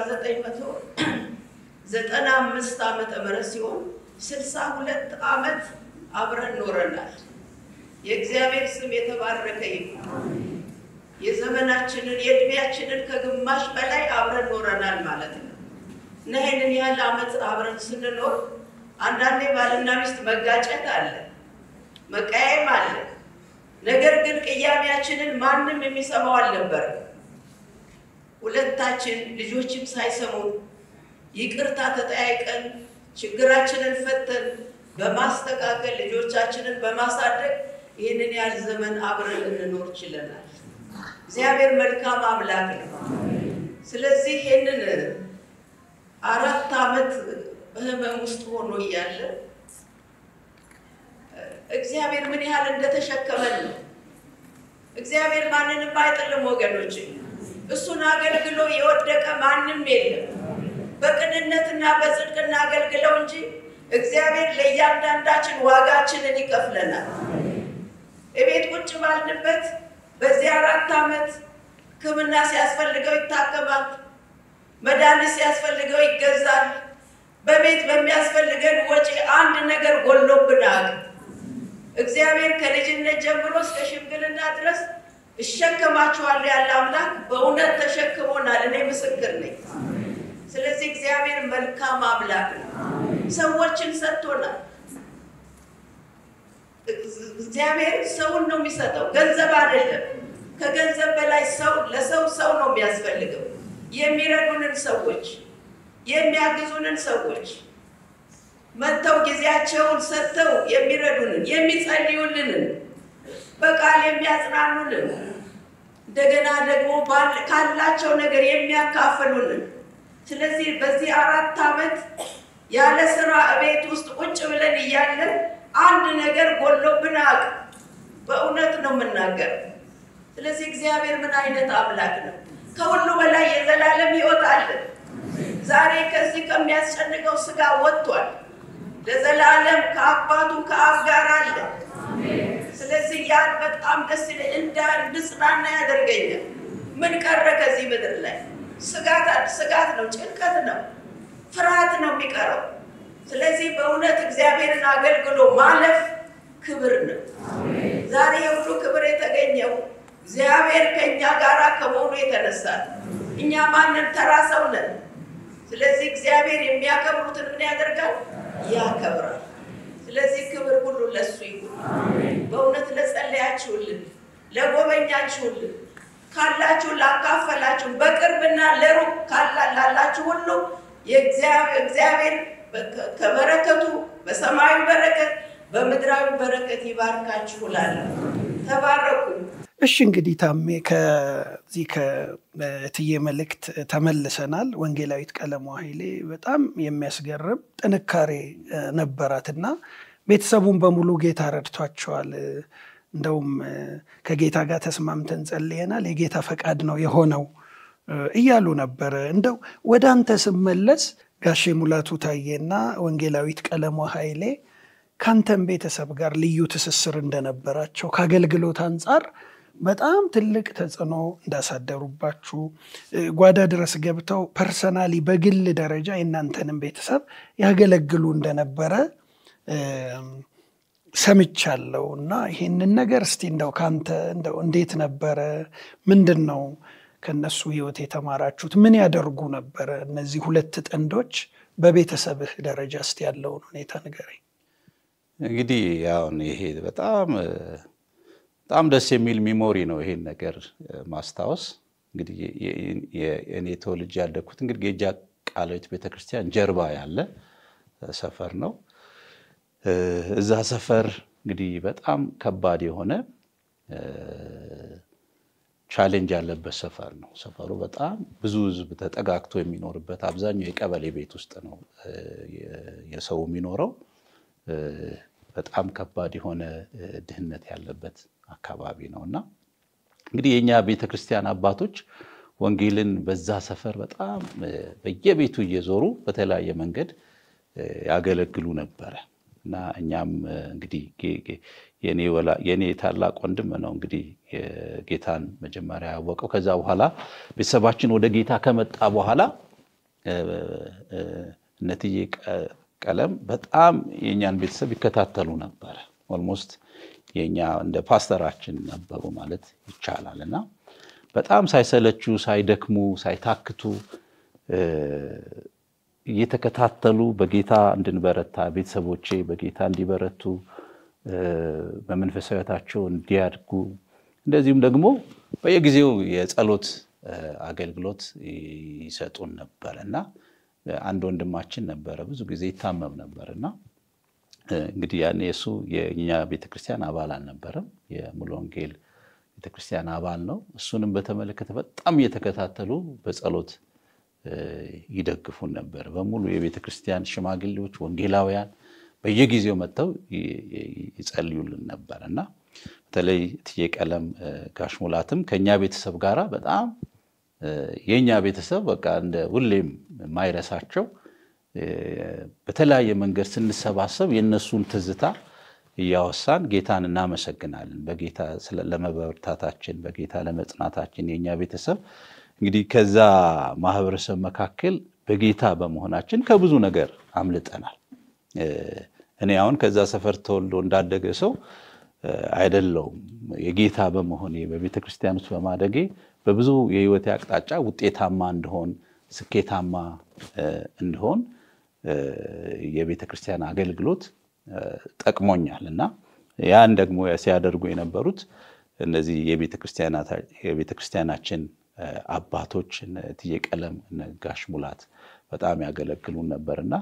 በ1995 ዓመተ ምህረት ሲሆን 62 ዓመት አብረን ኖረናል። የእግዚአብሔር ስም የተባረከ ይሁን። የዘመናችንን የእድሜያችንን ከግማሽ በላይ አብረን ኖረናል ማለት ነው እና ይህንን ያህል ዓመት አብረን ስንኖር አንዳንዴ ባልና ሚስት መጋጨት አለ፣ መቃየም አለ። ነገር ግን ቅያሜያችንን ማንም የሚሰማው አልነበረም። ሁለታችን ልጆችም ሳይሰሙ ይቅርታ ተጠያይቀን ችግራችንን ፈተን በማስተካከል ልጆቻችንን በማሳደግ ይህንን ያህል ዘመን አብረን ልንኖር ችለናል። እግዚአብሔር መልካም አምላክ ነው። ስለዚህ ይህንን አራት ዓመት በህመም ውስጥ ሆኖ እያለ እግዚአብሔር ምን ያህል እንደተሸከመን ነው። እግዚአብሔር ማንንም አይጥልም ወገኖች። እሱን አገልግሎ የወደቀ ማንም የለም። በቅንነትና በጽድቅ እናገልግለው እንጂ እግዚአብሔር ለእያንዳንዳችን ዋጋችንን ይከፍለናል። እቤት ቁጭ ባልንበት በዚህ አራት ዓመት ሕክምና ሲያስፈልገው ይታከማል። መድኃኒት ሲያስፈልገው ይገዛል። በቤት በሚያስፈልገን ወጪ አንድ ነገር ጎሎብናል። እግዚአብሔር ከልጅነት ጀምሮ እስከ ሽምግልና ድረስ እሸከማችኋለሁ ያለ አምላክ በእውነት ተሸክሞናል። እኔ ምስክር ነኝ። ስለዚህ እግዚአብሔር መልካም አምላክ ነው። ሰዎችን ሰጥቶናል። እግዚአብሔር ሰውን ነው የሚሰጠው፣ ገንዘብ አይደለም። ከገንዘብ በላይ ሰው ለሰው ሰው ነው የሚያስፈልገው። የሚረዱንን ሰዎች፣ የሚያግዙንን ሰዎች መጥተው ጊዜያቸውን ሰጥተው የሚረዱንን፣ የሚጸልዩልንን፣ በቃል የሚያጽናኑንን እንደገና ደግሞ ካላቸው ነገር የሚያካፍሉንን። ስለዚህ በዚህ አራት ዓመት ያለ ስራ እቤት ውስጥ ቁጭ ብለን እያለን አንድ ነገር ጎሎብን አቅ በእውነት ነው የምናገር። ስለዚህ እግዚአብሔር ምን አይነት አምላክ ነው! ከሁሉ በላይ የዘላለም ሕይወት አለ። ዛሬ ከዚህ ከሚያስጨንቀው ስጋ ወጥቷል። ለዘላለም ከአባቱ ከአብ ጋር አለ። ስለዚህ ያን በጣም ደስ ይለኝ እንዳ እንድጽናና ያደርገኛል። ምን ቀረ ከዚህ ምድር ላይ? ስጋት ስጋት ነው፣ ጭንቀት ነው፣ ፍርሃት ነው የሚቀረው። ስለዚህ በእውነት እግዚአብሔርን አገልግሎ ማለፍ ክብር ነው። ዛሬ የሁሉ ክብር የተገኘው እግዚአብሔር ከእኛ ጋር ከመሆኑ የተነሳ እኛ ማንም ተራ ሰው ነን። ስለዚህ እግዚአብሔር የሚያከብሩትን ምን ያደርጋል? ያከብራል። ስለዚህ ክብር ሁሉ ለሱ ይሁን። በእውነት ለጸለያችሁልን፣ ለጎበኛችሁልን፣ ካላችሁ ላካፈላችሁ፣ በቅርብና ለሩቅ ላላችሁ ሁሉ የእግዚአብሔር ከበረከቱ በሰማያዊ በረከት በምድራዊ በረከት ይባርካችሁ እላለሁ። ተባረኩ። እሺ እንግዲህ ታሜ ከዚህ ከእትዬ መልእክት ተመልሰናል። ወንጌላዊት ቀለሟ ኃይሌ በጣም የሚያስገርም ጥንካሬ ነበራትና ቤተሰቡን በሙሉ ጌታ ረድቷቸዋል። እንደውም ከጌታ ጋር ተስማምተን ጸልየናል፣ የጌታ ፈቃድ ነው የሆነው እያሉ ነበረ። እንደው ወደ አንተ ስመለስ ጋሼ ሙላቱ ታዬና ወንጌላዊት ቀለሟ ኃይሌ ከአንተም ቤተሰብ ጋር ልዩ ትስስር እንደነበራቸው ከአገልግሎት አንጻር በጣም ትልቅ ተጽዕኖ እንዳሳደሩባችሁ ጓዳ ድረስ ገብተው ፐርሰናሊ በግል ደረጃ የእናንተንም ቤተሰብ ያገለግሉ እንደነበረ ሰምቻለሁ እና ይህንን ነገር እስቲ እንደው ከአንተ እንደው እንዴት ነበረ? ምንድን ነው ከነሱ ህይወት የተማራችሁት? ምን ያደርጉ ነበረ እነዚህ ሁለት ጥንዶች? በቤተሰብህ ደረጃ እስቲ ያለውን ሁኔታ ንገረኝ። እንግዲህ አሁን ይሄ በጣም በጣም ደስ የሚል ሚሞሪ ነው። ይሄን ነገር ማስታወስ እንግዲህ እኔ ተወልጄ ያደግኩት እንግዲህ ጌጃ ቃልዮት ቤተክርስቲያን ጀርባ ያለ ሰፈር ነው። እዛ ሰፈር እንግዲህ በጣም ከባድ የሆነ ቻሌንጅ ያለበት ሰፈር ነው። ሰፈሩ በጣም ብዙ ህዝብ ተጠጋግቶ የሚኖርበት አብዛኛው የቀበሌ ቤት ውስጥ ነው የሰው የሚኖረው። በጣም ከባድ የሆነ ድህነት ያለበት አካባቢ ነው እና እንግዲህ የእኛ ቤተክርስቲያን አባቶች ወንጌልን በዛ ሰፈር በጣም በየቤቱ እየዞሩ በተለያየ መንገድ ያገለግሉ ነበረ እና እኛም እንግዲህ የኔ ታላቅ ወንድም ነው እንግዲህ ጌታን መጀመሪያ ያወቀው። ከዛ በኋላ ቤተሰባችን ወደ ጌታ ከመጣ በኋላ እነትዬ ቀለም በጣም የእኛን ቤተሰብ ይከታተሉ ነበረ። ኦልሞስት የእኛ እንደ ፓስተራችን ነበሩ ማለት ይቻላል እና በጣም ሳይሰለቹ፣ ሳይደክሙ፣ ሳይታክቱ እየተከታተሉ በጌታ እንድንበረታ ቤተሰቦቼ በጌታ እንዲበረቱ በመንፈሳዊ ሕይወታቸው እንዲያድጉ እንደዚሁም ደግሞ በየጊዜው የጸሎት አገልግሎት ይሰጡን ነበር እና አንድ ወንድማችን ነበረ ብዙ ጊዜ ይታመም ነበር እና እንግዲህ ያኔ እሱ የእኛ ቤተክርስቲያን አባል አልነበረም፣ የሙሉ ወንጌል ቤተክርስቲያን አባል ነው። እሱንም በተመለከተ በጣም እየተከታተሉ በጸሎት ይደግፉን ነበር። በሙሉ የቤተ ክርስቲያን ሽማግሌዎች፣ ወንጌላውያን በየጊዜው መጥተው ይጸልዩልን ነበር እና በተለይ እትዬ ቀለም ጋሽ ሙላትም ከእኛ ቤተሰብ ጋራ በጣም የእኛ ቤተሰብ በቃ እንደ ሁሌም የማይረሳቸው በተለያየ መንገድ ስንሰባሰብ የእነሱን ትዝታ እያወሳን ጌታን እናመሰግናለን። በጌታ ለመበርታታችን፣ በጌታ ለመጽናታችን የእኛ ቤተሰብ እንግዲህ ከዛ ማህበረሰብ መካከል በጌታ በመሆናችን ከብዙ ነገር አምልጠናል። እኔ አሁን ከዛ ሰፈር ተወልዶ እንዳደገ ሰው አይደለውም። የጌታ በመሆኔ በቤተ ክርስቲያን ውስጥ በማደጌ በብዙ የህይወቴ አቅጣጫ ውጤታማ እንድሆን፣ ስኬታማ እንድሆን የቤተ ክርስቲያን አገልግሎት ጠቅሞኛል እና ያን ደግሞ ሲያደርጉ የነበሩት እነዚህ የቤተ ክርስቲያናችን አባቶች እትዬ ቀለም ጋሽ ሙላት በጣም ያገለግሉን ነበርና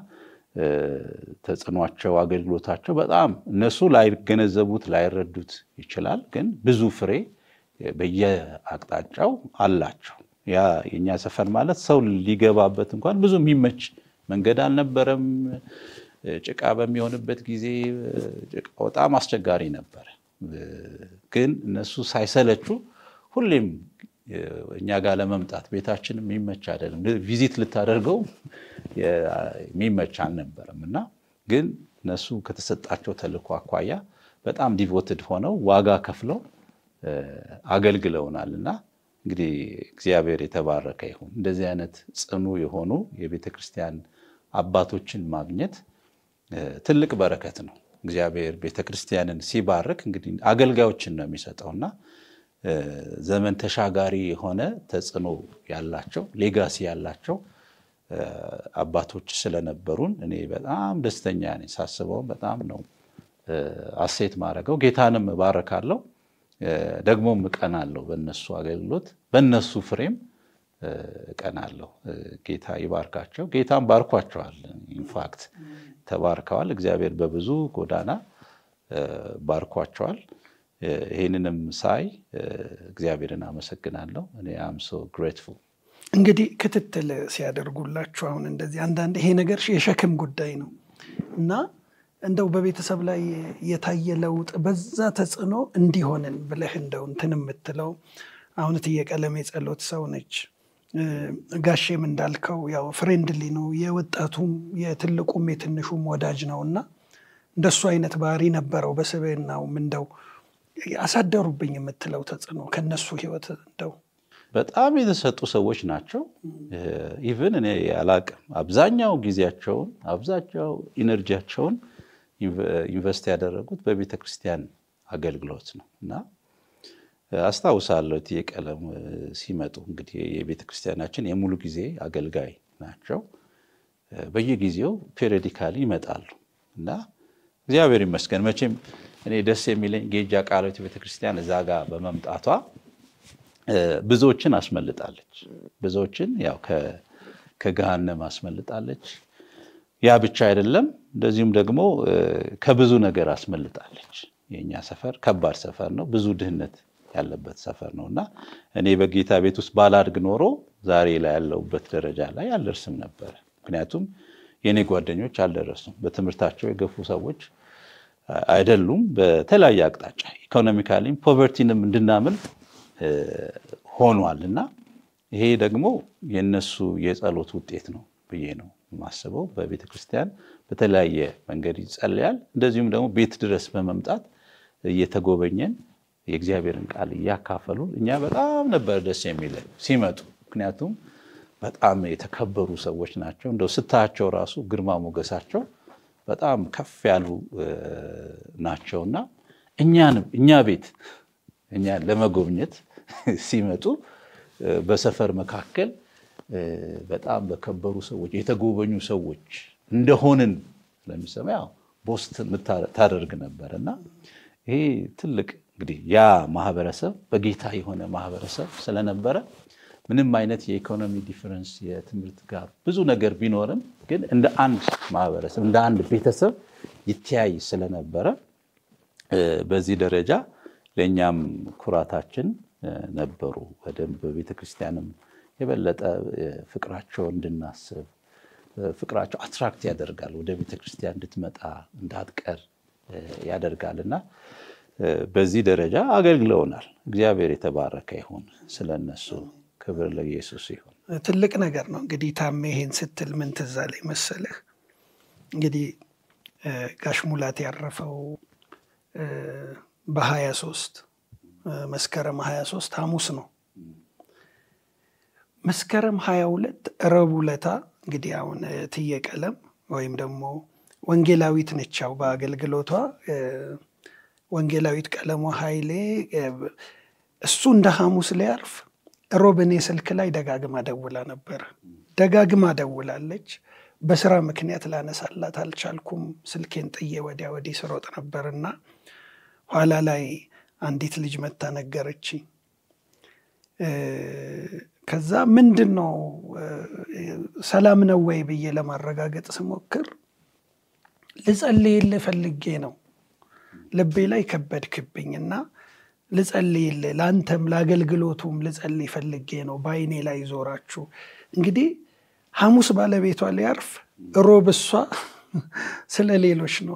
ተጽዕኗቸው፣ አገልግሎታቸው በጣም እነሱ ላይገነዘቡት ላይረዱት ይችላል፣ ግን ብዙ ፍሬ በየአቅጣጫው አላቸው። ያ የእኛ ሰፈር ማለት ሰው ሊገባበት እንኳን ብዙ የሚመች መንገድ አልነበረም። ጭቃ በሚሆንበት ጊዜ ጭቃው በጣም አስቸጋሪ ነበረ። ግን እነሱ ሳይሰለቹ ሁሌም እኛ ጋር ለመምጣት ቤታችን የሚመች አይደለም፣ ቪዚት ልታደርገው የሚመች አልነበረም እና ግን እነሱ ከተሰጣቸው ተልእኮ አኳያ በጣም ዲቮትድ ሆነው ዋጋ ከፍለው አገልግለውናል እና እንግዲህ እግዚአብሔር የተባረከ ይሁን። እንደዚህ አይነት ጽኑ የሆኑ የቤተ ክርስቲያን አባቶችን ማግኘት ትልቅ በረከት ነው። እግዚአብሔር ቤተ ክርስቲያንን ሲባርክ እንግዲህ አገልጋዮችን ነው የሚሰጠውና ዘመን ተሻጋሪ የሆነ ተጽዕኖ ያላቸው ሌጋሲ ያላቸው አባቶች ስለነበሩን እኔ በጣም ደስተኛ ነኝ። ሳስበውም በጣም ነው አሴት ማድረገው። ጌታንም እባረካለሁ፣ ደግሞም እቀናለሁ። በእነሱ አገልግሎት በእነሱ ፍሬም እቀናለሁ። ጌታ ይባርካቸው። ጌታም ባርኳቸዋል። ኢንፋክት ተባርከዋል። እግዚአብሔር በብዙ ጎዳና ባርኳቸዋል። ይህንንም ሳይ እግዚአብሔርን አመሰግናለሁ። እኔ አም ሶ ግሬትፉል። እንግዲህ ክትትል ሲያደርጉላችሁ አሁን እንደዚህ አንዳንድ ይሄ ነገር የሸክም ጉዳይ ነው እና እንደው በቤተሰብ ላይ የታየ ለውጥ በዛ ተጽዕኖ እንዲሆንን ብለህ እንደው እንትን የምትለው አሁን እትዬ ቀለም የጸሎት ሰው ነች። ጋሼም እንዳልከው ያው ፍሬንድሊ ነው። የወጣቱም የትልቁም የትንሹም ወዳጅ ነው እና እንደሱ አይነት ባህሪ ነበረው በስብዕናውም እንደው አሳደሩብኝ የምትለው ተጽዕኖ ከነሱ ህይወት እንደው በጣም የተሰጡ ሰዎች ናቸው። ኢቨን እኔ አላቅም አብዛኛው ጊዜያቸውን አብዛኛው ኢነርጂያቸውን ኢንቨስት ያደረጉት በቤተ ክርስቲያን አገልግሎት ነው እና አስታውሳለሁ እትዬ ቀለም ሲመጡ እንግዲህ የቤተ ክርስቲያናችን የሙሉ ጊዜ አገልጋይ ናቸው። በየጊዜው ፔሪዮዲካሊ ይመጣሉ እና እግዚአብሔር ይመስገን መቼም እኔ ደስ የሚለኝ ጌጃ ቃልዮት ቤተክርስቲያን እዛ ጋር በመምጣቷ ብዙዎችን አስመልጣለች። ብዙዎችን ያው ከገሃነም አስመልጣለች። ያ ብቻ አይደለም፣ እንደዚሁም ደግሞ ከብዙ ነገር አስመልጣለች። የእኛ ሰፈር ከባድ ሰፈር ነው፣ ብዙ ድህነት ያለበት ሰፈር ነው እና እኔ በጌታ ቤት ውስጥ ባላድግ ኖሮ ዛሬ ላይ ያለሁበት ደረጃ ላይ አልደርስም ነበረ። ምክንያቱም የእኔ ጓደኞች አልደረሱም። በትምህርታቸው የገፉ ሰዎች አይደሉም። በተለያየ አቅጣጫ ኢኮኖሚካሊም ፖቨርቲንም እንድናምልጥ ሆኗል እና ይሄ ደግሞ የነሱ የጸሎት ውጤት ነው ብዬ ነው የማስበው። በቤተ ክርስቲያን በተለያየ መንገድ ይጸለያል። እንደዚሁም ደግሞ ቤት ድረስ በመምጣት እየተጎበኘን የእግዚአብሔርን ቃል እያካፈሉ እኛ በጣም ነበር ደስ የሚለን ሲመጡ። ምክንያቱም በጣም የተከበሩ ሰዎች ናቸው። እንደው ስታያቸው ራሱ ግርማ ሞገሳቸው በጣም ከፍ ያሉ ናቸውና እኛንም እኛ ቤት እኛን ለመጎብኘት ሲመጡ በሰፈር መካከል በጣም በከበሩ ሰዎች የተጎበኙ ሰዎች እንደሆንን ስለሚሰማ ያው ቦስት ታደርግ ነበር እና ይሄ ትልቅ እንግዲህ ያ ማህበረሰብ በጌታ የሆነ ማህበረሰብ ስለነበረ ምንም አይነት የኢኮኖሚ ዲፈረንስ የትምህርት ጋር ብዙ ነገር ቢኖርም ግን እንደ አንድ ማህበረሰብ እንደ አንድ ቤተሰብ ይተያይ ስለነበረ በዚህ ደረጃ ለእኛም ኩራታችን ነበሩ። በደንብ በቤተ ክርስቲያንም የበለጠ ፍቅራቸው እንድናስብ ፍቅራቸው አትራክት ያደርጋል። ወደ ቤተ ክርስቲያን እንድትመጣ እንዳትቀር ያደርጋል እና በዚህ ደረጃ አገልግለውናል። እግዚአብሔር የተባረከ ይሁን። ስለነሱ ክብር ለኢየሱስ ይሁን። ትልቅ ነገር ነው። እንግዲህ ታሜ ይሄን ስትል ምን ትዝ አለኝ መሰለህ? እንግዲህ ጋሽ ሙላት ያረፈው በሀያ ሶስት መስከረም ሀያ ሶስት ሐሙስ ነው። መስከረም ሀያ ሁለት ረቡዕ ዕለት እንግዲህ አሁን እትዬ ቀለም ወይም ደግሞ ወንጌላዊት ነች ያው በአገልግሎቷ ወንጌላዊት ቀለሟ ኃይሌ እሱ እንደ ሐሙስ ሊያርፍ ሮብ እኔ ስልክ ላይ ደጋግማ ደውላ ነበረ። ደጋግማ ደውላለች። በስራ ምክንያት ላነሳላት አልቻልኩም። ስልኬን ጥዬ ወዲያ ወዲህ ስሮጥ ነበርና ኋላ ላይ አንዲት ልጅ መታ ነገረች። ከዛ ምንድን ነው ሰላም ነው ወይ ብዬ ለማረጋገጥ ስሞክር ልጸልይልህ ፈልጌ ነው ልቤ ላይ ከበድክብኝ እና ልጸልይልህ ለአንተም ለአገልግሎቱም ልጸልይ ፈልጌ ነው በአይኔ ላይ ዞራችሁ እንግዲህ ሐሙስ ባለቤቷ ሊያርፍ ሮብ እሷ ስለ ሌሎች ነው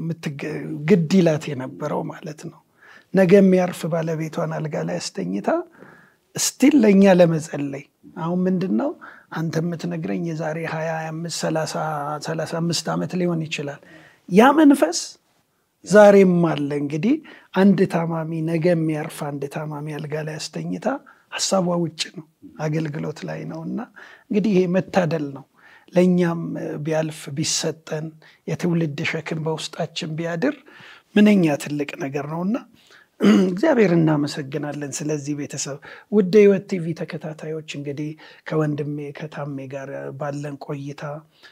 ግድ ይላት የነበረው ማለት ነው። ነገ የሚያርፍ ባለቤቷን አልጋ ላይ አስተኝታ ስቲል ለእኛ ለመጸለይ አሁን ምንድን ነው አንተ የምትነግረኝ የዛሬ ሀያ አምስት ሰላሳ አምስት ዓመት ሊሆን ይችላል። ያ መንፈስ ዛሬም አለ። እንግዲህ አንድ ታማሚ ነገ የሚያርፍ አንድ ታማሚ አልጋ ላይ አስተኝታ ሀሳቧ ውጭ ነው፣ አገልግሎት ላይ ነው። እና እንግዲህ ይሄ መታደል ነው። ለእኛም ቢያልፍ ቢሰጠን የትውልድ ሸክም በውስጣችን ቢያድር ምንኛ ትልቅ ነገር ነውና እግዚአብሔር እናመሰግናለን። ስለዚህ ቤተሰብ ውድ ሕይወት ቲቪ ተከታታዮች እንግዲህ ከወንድሜ ከታሜ ጋር ባለን ቆይታ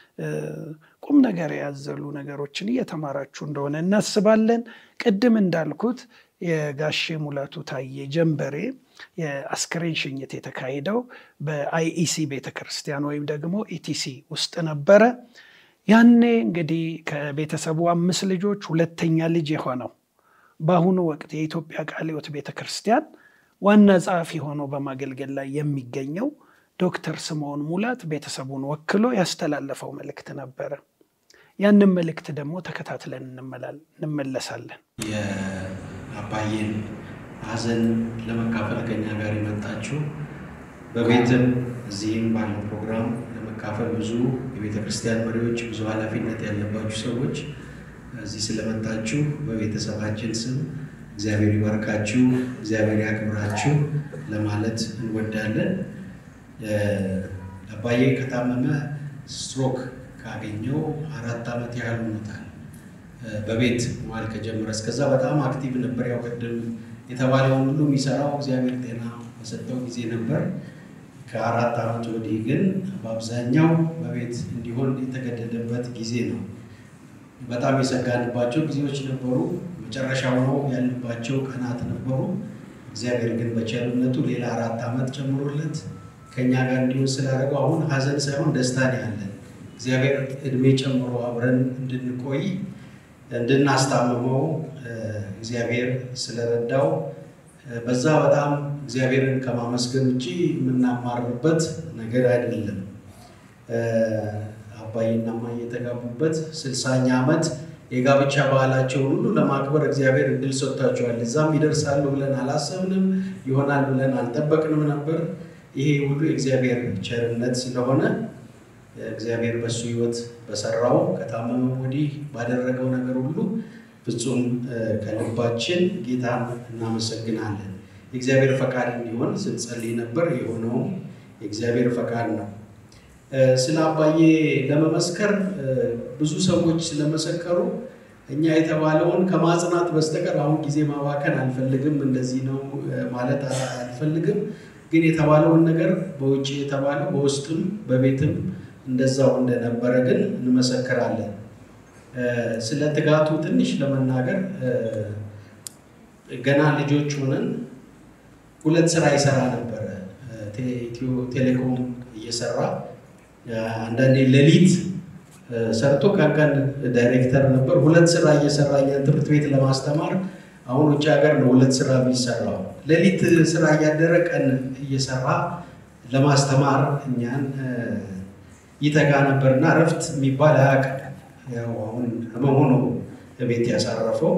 ቁም ነገር ያዘሉ ነገሮችን እየተማራችሁ እንደሆነ እናስባለን። ቅድም እንዳልኩት የጋሼ ሙላቱ ታዬ ጀንበሬ የአስክሬን ሽኝት የተካሄደው በአይኢሲ ቤተክርስቲያን ወይም ደግሞ ኢቲሲ ውስጥ ነበረ። ያኔ እንግዲህ ከቤተሰቡ አምስት ልጆች ሁለተኛ ልጅ የሆነው በአሁኑ ወቅት የኢትዮጵያ ቃለ ሕይወት ቤተ ክርስቲያን ዋና ጸሐፊ ሆኖ በማገልገል ላይ የሚገኘው ዶክተር ስምዖን ሙላት ቤተሰቡን ወክሎ ያስተላለፈው መልእክት ነበረ። ያንን መልእክት ደግሞ ተከታትለን እንመለሳለን። የአባዬን ሐዘን ለመካፈል ከኛ ጋር የመጣችሁ በቤትም እዚህም ባለው ፕሮግራም ለመካፈል ብዙ የቤተ ክርስቲያን መሪዎች፣ ብዙ ኃላፊነት ያለባችሁ ሰዎች እዚህ ስለመጣችሁ በቤተሰባችን ስም እግዚአብሔር ይባርካችሁ፣ እግዚአብሔር ያክብራችሁ ለማለት እንወዳለን። አባዬ ከታመመ ስትሮክ ካገኘው አራት ዓመት ያህል ሆኖታል። በቤት መዋል ከጀመረ እስከዛ በጣም አክቲቭ ነበር። ያው ቅድም የተባለውን ሁሉ የሚሰራው እግዚአብሔር ጤና በሰጠው ጊዜ ነበር። ከአራት ዓመት ወዲህ ግን በአብዛኛው በቤት እንዲሆን የተገደደበት ጊዜ ነው። በጣም የሰጋንባቸው ጊዜዎች ነበሩ። መጨረሻ ሆነው ያሉባቸው ቀናት ነበሩ። እግዚአብሔር ግን በቸርነቱ ሌላ አራት ዓመት ጨምሮለት ከእኛ ጋር እንዲሆን ስላደረገው አሁን ሀዘን ሳይሆን ደስታን ያለን እግዚአብሔር እድሜ ጨምሮ አብረን እንድንቆይ እንድናስታምመው እግዚአብሔር ስለረዳው በዛ በጣም እግዚአብሔርን ከማመስገን ውጭ የምናማርበት ነገር አይደለም። አባይና እማዬ የተጋቡበት ስልሳኛ ዓመት የጋብቻ ባህላቸውን ሁሉ ለማክበር እግዚአብሔር እድል ሰጥቷቸዋል። እዛም ይደርሳሉ ብለን አላሰብንም፣ ይሆናል ብለን አልጠበቅንም ነበር። ይሄ ሁሉ የእግዚአብሔር ቸርነት ስለሆነ እግዚአብሔር በሱ ሕይወት በሰራው ከታመመ ወዲህ ባደረገው ነገር ሁሉ ፍጹም ከልባችን ጌታን እናመሰግናለን። የእግዚአብሔር ፈቃድ እንዲሆን ስንጸልይ ነበር። የሆነውም የእግዚአብሔር ፈቃድ ነው። ስለ አባዬ ለመመስከር ብዙ ሰዎች ስለመሰከሩ እኛ የተባለውን ከማጽናት በስተቀር አሁን ጊዜ ማባከን አልፈልግም። እንደዚህ ነው ማለት አልፈልግም። ግን የተባለውን ነገር በውጭ የተባለው በውስጥም በቤትም እንደዛው እንደነበረ ግን እንመሰክራለን። ስለ ትጋቱ ትንሽ ለመናገር ገና ልጆች ሆነን ሁለት ስራ ይሰራ ነበረ። ኢትዮ ቴሌኮም እየሰራ አንዳንዴ ሌሊት ሰርቶ ቀን ቀን ዳይሬክተር ነበር። ሁለት ስራ እየሰራ እኛን ትምህርት ቤት ለማስተማር አሁን ውጭ ሀገር ነው ሁለት ስራ የሚሰራው። ሌሊት ስራ እያደረ ቀን እየሰራ ለማስተማር እኛን ይተጋ ነበርና እረፍት የሚባል አያውቅም። ያው አሁን ህመሙ ነው ቤት ያሳረፈው።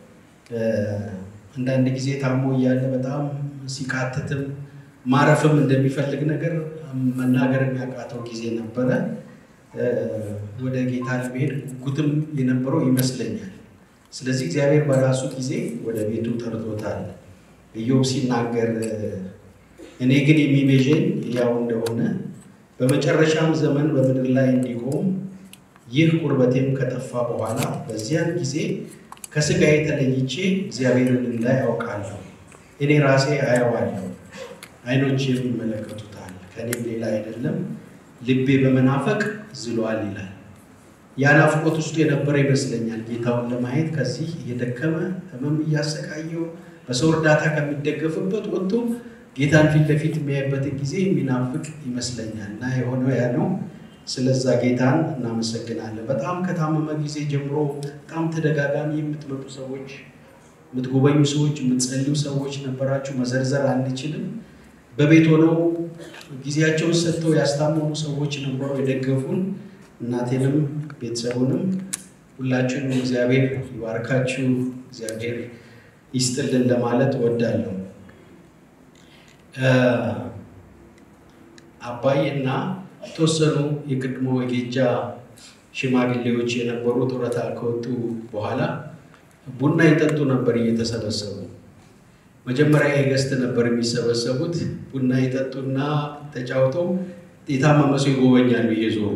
አንዳንድ ጊዜ ታሞ እያለ በጣም ሲቃትትም ማረፍም እንደሚፈልግ ነገር መናገር የሚያቃተው ጊዜ ነበረ። ወደ ጌታ ለመሄድ ጉጉትም የነበረው ይመስለኛል። ስለዚህ እግዚአብሔር በራሱ ጊዜ ወደ ቤቱ ጠርቶታል። ኢዮብ ሲናገር እኔ ግን የሚቤዠኝ ያው እንደሆነ በመጨረሻም ዘመን በምድር ላይ እንዲቆም ይህ ቁርበቴም ከጠፋ በኋላ በዚያን ጊዜ ከስጋዬ ተለይቼ እግዚአብሔርን እንዳይ አውቃለሁ። እኔ ራሴ አየዋለሁ፣ ዓይኖቼ ይመለከቱታል። ከእኔም ሌላ አይደለም። ልቤ በመናፈቅ ዝሏል ይላል። ያ ናፍቆት ውስጡ የነበረ ይመስለኛል። ጌታውን ለማየት ከዚህ እየደከመ ህመም እያሰቃየው በሰው እርዳታ ከሚደገፍበት ወጥቶ ጌታን ፊት ለፊት የሚያይበትን ጊዜ የሚናፍቅ ይመስለኛል እና የሆነው ያ ነው። ስለዛ ጌታን እናመሰግናለን። በጣም ከታመመ ጊዜ ጀምሮ በጣም ተደጋጋሚ የምትመጡ ሰዎች፣ የምትጎበኙ ሰዎች፣ የምትጸልዩ ሰዎች ነበራችሁ። መዘርዘር አንችልም። በቤት ሆነው ጊዜያቸውን ሰጥተው ያስታመሙ ሰዎች ነበሩ፣ የደገፉን እናቴንም ቤተሰቡንም ሁላችሁንም እግዚአብሔር ይባርካችሁ፣ እግዚአብሔር ይስጥልን ለማለት እወዳለሁ። አባይ እና የተወሰኑ የቅድሞ የጌጃ ሽማግሌዎች የነበሩ ጡረታ ከወጡ በኋላ ቡና ይጠጡ ነበር እየተሰበሰቡ። መጀመሪያ የገስት ነበር የሚሰበሰቡት። ቡና ይጠጡና ተጫውተው የታመመ ሰው ይጎበኛሉ እየዞሩ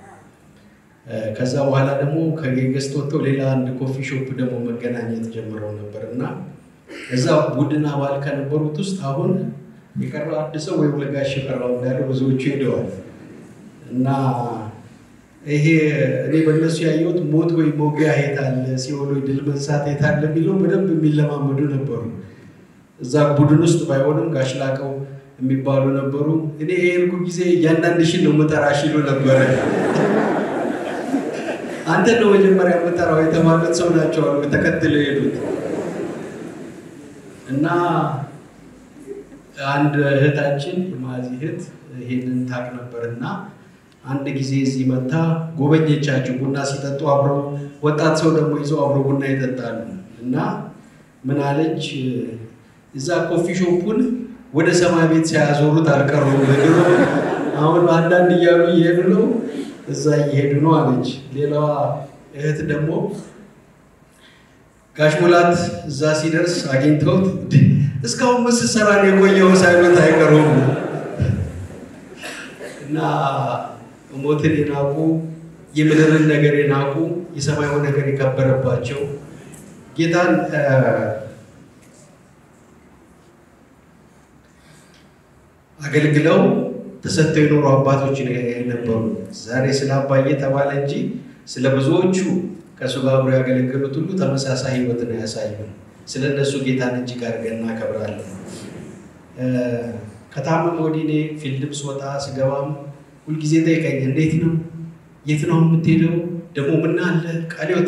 ከዛ በኋላ ደግሞ ከጌገስት ወጥተው ሌላ አንድ ኮፊ ሾፕ ደግሞ መገናኘት ጀምረው ነበር እና እዛ ቡድን አባል ከነበሩት ውስጥ አሁን የቀረው አንድ ሰው ወይ ለጋሽ የቀረው እንዳለ ብዙዎቹ ሄደዋል እና ይሄ እኔ በእነሱ ያየሁት ሞት ወይ ሞጊያ የታለ ሲኦል ወይ ድል መንሳት የታለ የሚለው በደንብ የሚለማመዱ ነበሩ። እዛ ቡድን ውስጥ ባይሆንም ጋሽ ላቀው የሚባሉ ነበሩ። እኔ የሄድኩ ጊዜ እያንዳንድሽን ነው የምጠራሽ ይሉ ነበረ። አንተ ነው መጀመሪያ የምጠራው የተባሉት ሰው ናቸው አሉ ተከትለው የሄዱት እና አንድ እህታችን የማዚ እህት ይሄንን ታቅ ነበር እና አንድ ጊዜ እዚህ መታ ጎበኘቻቸው። ቡና ሲጠጡ አብረው ወጣት ሰው ደግሞ ይዘው አብረው ቡና ይጠጣሉ እና ምን አለች፣ እዛ ኮፊ ሾፑን ወደ ሰማይ ቤት ሳያዞሩት አልቀሩም። ድሮ አሁን አንዳንድ እያሉ እየሄዱ ነው፣ እዛ እየሄዱ ነው አለች። ሌላዋ እህት ደግሞ ጋሽ ሙላት እዛ ሲደርስ አግኝተውት እስካሁን ምን ስትሰራ ነው የቆየው ሳይሉት አይቀሩም እና ሞትን የናቁ የምድርን ነገር የናቁ የሰማያዊ ነገር የከበረባቸው ጌታን አገልግለው ተሰጥተው የኖሩ አባቶች የነበሩ ዛሬ ስለ አባዬ ተባለ እንጂ ስለ ብዙዎቹ ከእሱ ጋር አብረው ያገለገሉት ሁሉ ተመሳሳይ ሕይወትን ያሳዩን። ስለ እነሱ ጌታን እጅግ አድርገን እናከብራለን። ከታመም ወዲህ እኔ ፊልድም ስወጣ ስገባም ሁልጊዜ ጠይቀኝ፣ እንዴት ነው? የት ነው የምትሄደው? ደግሞ ምን አለ ቃልዮት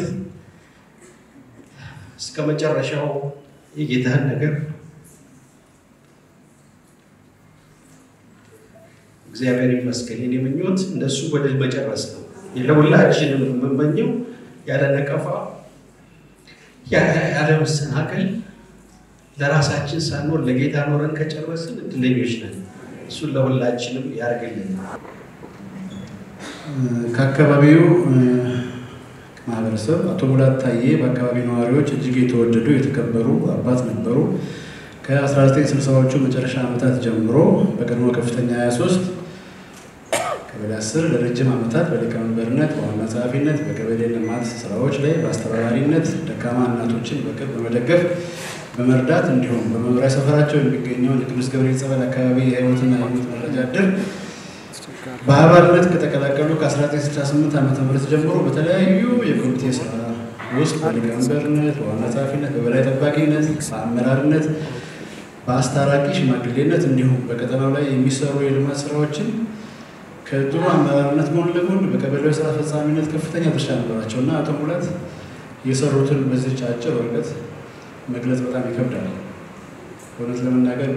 እስከ መጨረሻው የጌታህን ነገር እግዚአብሔር ይመስገን። የኔ ምኞት እንደሱ በድል መጨረስ ነው። ለሁላችንም የምመኘው ያለ ነቀፋ ያለ መሰናከል ለራሳችን ሳንሆን ለጌታ ኖረን ከጨረስን እድለኞች ነን። እሱን ለሁላችንም ያርግልን። ከአካባቢው ማህበረሰብ አቶ ሙላት ታዬ በአካባቢ ነዋሪዎች እጅግ የተወደዱ የተከበሩ አባት ነበሩ። ከ1960ዎቹ መጨረሻ ዓመታት ጀምሮ በቀድሞ ከፍተኛ 23 ቀበሌ 10 ለረጅም ዓመታት በሊቀመንበርነት በዋና ጸሐፊነት በቀበሌ ልማት ስራዎች ላይ በአስተባባሪነት ደካማ እናቶችን በቅርብ በመደገፍ በመርዳት እንዲሁም በመኖሪያ ሰፈራቸው የሚገኘውን የቅዱስ ገብርኤል ጸበል አካባቢ የህይወትና የሞት መረጃ እድር በአባልነት ከተቀላቀሉ ከ1968 ዓ ም ጀምሮ በተለያዩ የኮሚቴ ስራ ውስጥ በሊቀመንበርነት፣ በዋና ጸሐፊነት፣ በበላይ ጠባቂነት፣ በአመራርነት፣ በአስታራቂ ሽማግሌነት እንዲሁም በቀጠናው ላይ የሚሰሩ የልማት ስራዎችን ከድሮ አመራርነት ጎን ለጎን በቀበሌው ስራ አስፈጻሚነት ከፍተኛ ድርሻ ነበራቸው እና አቶ ሙላት የሰሩትን በዚች አጭር ወረቀት መግለጽ በጣም ይከብዳል። እውነት ለመናገር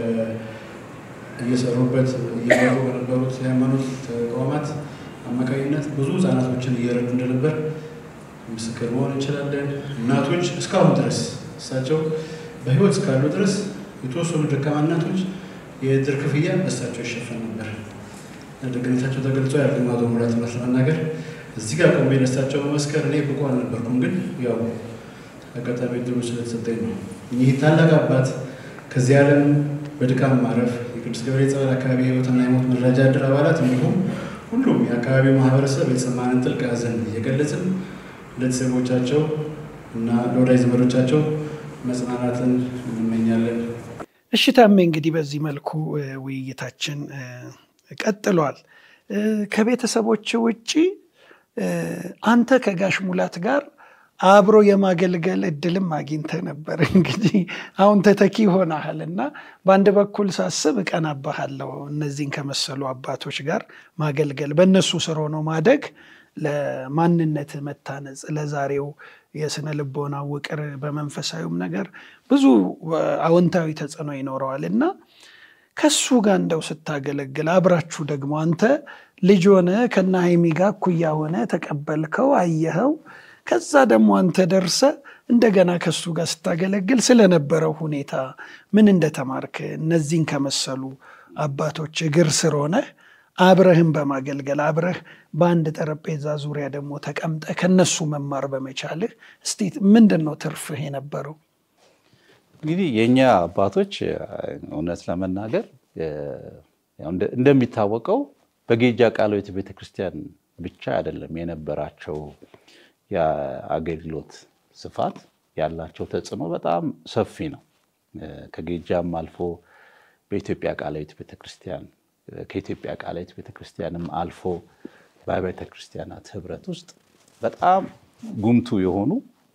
እየሰሩበት እየመሩ በነበሩት የሃይማኖት ተቋማት አማካኝነት ብዙ ህጻናቶችን እየረዱ እንደነበር ምስክር መሆን እንችላለን። እናቶች እስካሁን ድረስ እሳቸው በህይወት እስካሉ ድረስ የተወሰኑ ደካማ እናቶች የእድር ክፍያ በእሳቸው ይሸፈን ነበር። ደግነታቸው ተገልጾ ያለ አቶ ሙላት እውነት ለመናገር እዚህ ጋር ቆሜ ለእሳቸው መመስከር እኔ ብቁ አልነበርኩም፣ ግን ያው አጋጣሚ ድሉ ስለተሰጠኝ ነው። ይህ ታላቅ አባት ከዚህ ዓለም በድካም ማረፍ የቅዱስ ገብርኤል ጸበል አካባቢ የህይወትና የሞት መረጃ እድር አባላት እንዲሁም ሁሉም የአካባቢው ማህበረሰብ የተሰማንን ጥልቅ ሐዘን እየገለጽን ለቤተሰቦቻቸው እና ለወዳጅ ዘመዶቻቸው መጽናናትን እንመኛለን። እሺ ታሜ፣ እንግዲህ በዚህ መልኩ ውይይታችን ቀጥሏል። ከቤተሰቦች ውጭ አንተ ከጋሽ ሙላት ጋር አብሮ የማገልገል እድልም አግኝተ ነበር። እንግዲህ አሁን ተተኪ ሆነሃል እና በአንድ በኩል ሳስብ እቀናባሃለሁ። እነዚህን ከመሰሉ አባቶች ጋር ማገልገል፣ በእነሱ ስር ሆኖ ማደግ ለማንነት መታነጽ፣ ለዛሬው የስነ ልቦና ውቅር፣ በመንፈሳዊም ነገር ብዙ አዎንታዊ ተጽዕኖ ይኖረዋል እና ከሱ ጋር እንደው ስታገለግል አብራችሁ ደግሞ አንተ ልጅ ሆነ ከነ ሀይሚ ጋር እኩያ ሆነ ተቀበልከው፣ አየኸው ከዛ ደግሞ አንተ ደርሰ እንደገና ከሱ ጋር ስታገለግል ስለነበረው ሁኔታ ምን እንደተማርክ እነዚህን ከመሰሉ አባቶች እግር ስር ሆነህ አብረህም በማገልገል አብረህ በአንድ ጠረጴዛ ዙሪያ ደግሞ ተቀምጠ ከነሱ መማር በመቻልህ እስቲ ምንድን ነው ትርፍህ የነበረው? እንግዲህ የእኛ አባቶች እውነት ለመናገር እንደሚታወቀው በጌጃ ቃለ ሕይወት ቤተክርስቲያን ብቻ አይደለም የነበራቸው የአገልግሎት ስፋት ያላቸው ተጽዕኖ በጣም ሰፊ ነው። ከጌጃም አልፎ በኢትዮጵያ ቃለ ሕይወት ቤተክርስቲያን ከኢትዮጵያ ቃለ ሕይወት ቤተክርስቲያንም አልፎ በአብያተ ክርስቲያናት ህብረት ውስጥ በጣም ጉምቱ የሆኑ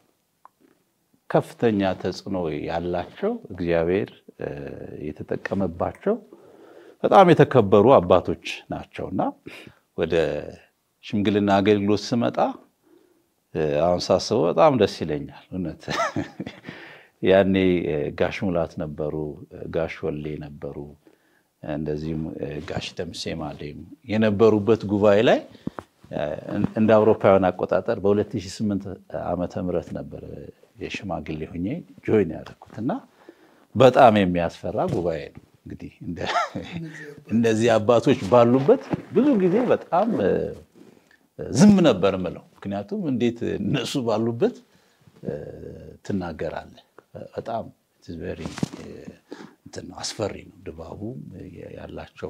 ከፍተኛ ተጽዕኖ ያላቸው እግዚአብሔር የተጠቀመባቸው በጣም የተከበሩ አባቶች ናቸው እና ወደ ሽምግልና አገልግሎት ስመጣ አሁን ሳስበው በጣም ደስ ይለኛል። እውነት ያኔ ጋሽ ሙላት ነበሩ፣ ጋሽ ወሌ ነበሩ፣ እንደዚሁም ጋሽ ደምሴ ማሌም የነበሩበት ጉባኤ ላይ እንደ አውሮፓውያን አቆጣጠር በ2008 ዓመተ ምህረት ነበር የሽማግሌ ሆኜ ጆይን ያደረኩት እና በጣም የሚያስፈራ ጉባኤ ነው። እንግዲህ እነዚህ አባቶች ባሉበት ብዙ ጊዜ በጣም ዝም ነበር ምለው። ምክንያቱም እንዴት እነሱ ባሉበት ትናገራለህ። በጣም ቨሪ እንትን ነው፣ አስፈሪ ነው ድባቡ ያላቸው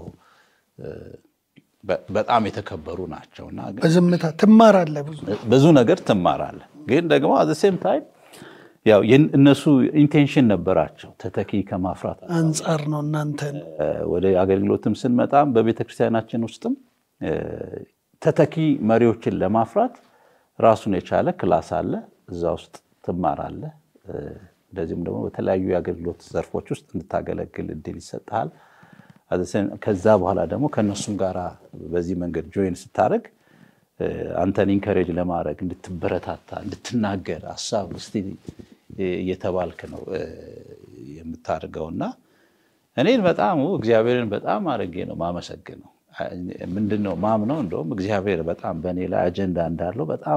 በጣም የተከበሩ ናቸው እና በዝምታ ትማራለህ፣ ብዙ ብዙ ነገር ትማራለህ። ግን ደግሞ አዘ ሴም ታይም ያው እነሱ ኢንቴንሽን ነበራቸው ተተኪ ከማፍራት አንጻር ነው እናንተን ወደ አገልግሎትም ስንመጣም በቤተክርስቲያናችን ውስጥም ተተኪ መሪዎችን ለማፍራት ራሱን የቻለ ክላስ አለ። እዛ ውስጥ ትማራለህ። እንደዚሁም ደግሞ በተለያዩ የአገልግሎት ዘርፎች ውስጥ እንድታገለግል እድል ይሰጥሃል። ከዛ በኋላ ደግሞ ከእነሱም ጋር በዚህ መንገድ ጆይን ስታደርግ አንተን ኢንከሬጅ ለማድረግ እንድትበረታታ፣ እንድትናገር ሀሳብ እስቲ እየተባልክ ነው የምታደርገው እና እኔን በጣም እግዚአብሔርን በጣም አድርጌ ነው ማመሰግነው። ምንድን ነው ማምነው እንደውም እግዚአብሔር በጣም በእኔ ላይ አጀንዳ እንዳለው በጣም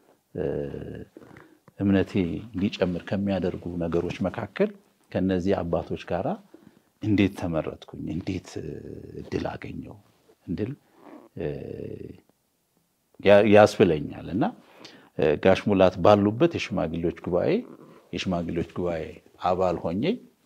እምነቴ እንዲጨምር ከሚያደርጉ ነገሮች መካከል ከነዚህ አባቶች ጋራ እንዴት ተመረጥኩኝ፣ እንዴት እድል አገኘው እንድል ያስብለኛል እና ጋሽ ሙላት ባሉበት የሽማግሌዎች ጉባኤ የሽማግሌዎች ጉባኤ አባል ሆኜ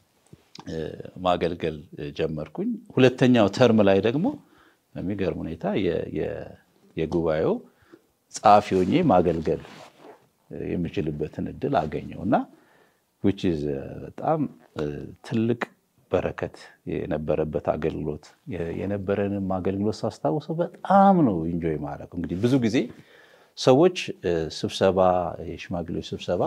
ማገልገል ጀመርኩኝ። ሁለተኛው ተርም ላይ ደግሞ በሚገርም ሁኔታ የጉባኤው ጸሐፊ ሆኜ ማገልገል የምችልበትን እድል አገኘው እና ዊች ኢዝ በጣም ትልቅ በረከት የነበረበት አገልግሎት የነበረንም አገልግሎት ሳስታውሰው በጣም ነው ኢንጆይ ማድረገው። እንግዲህ ብዙ ጊዜ ሰዎች ስብሰባ የሽማግሌዎች ስብሰባ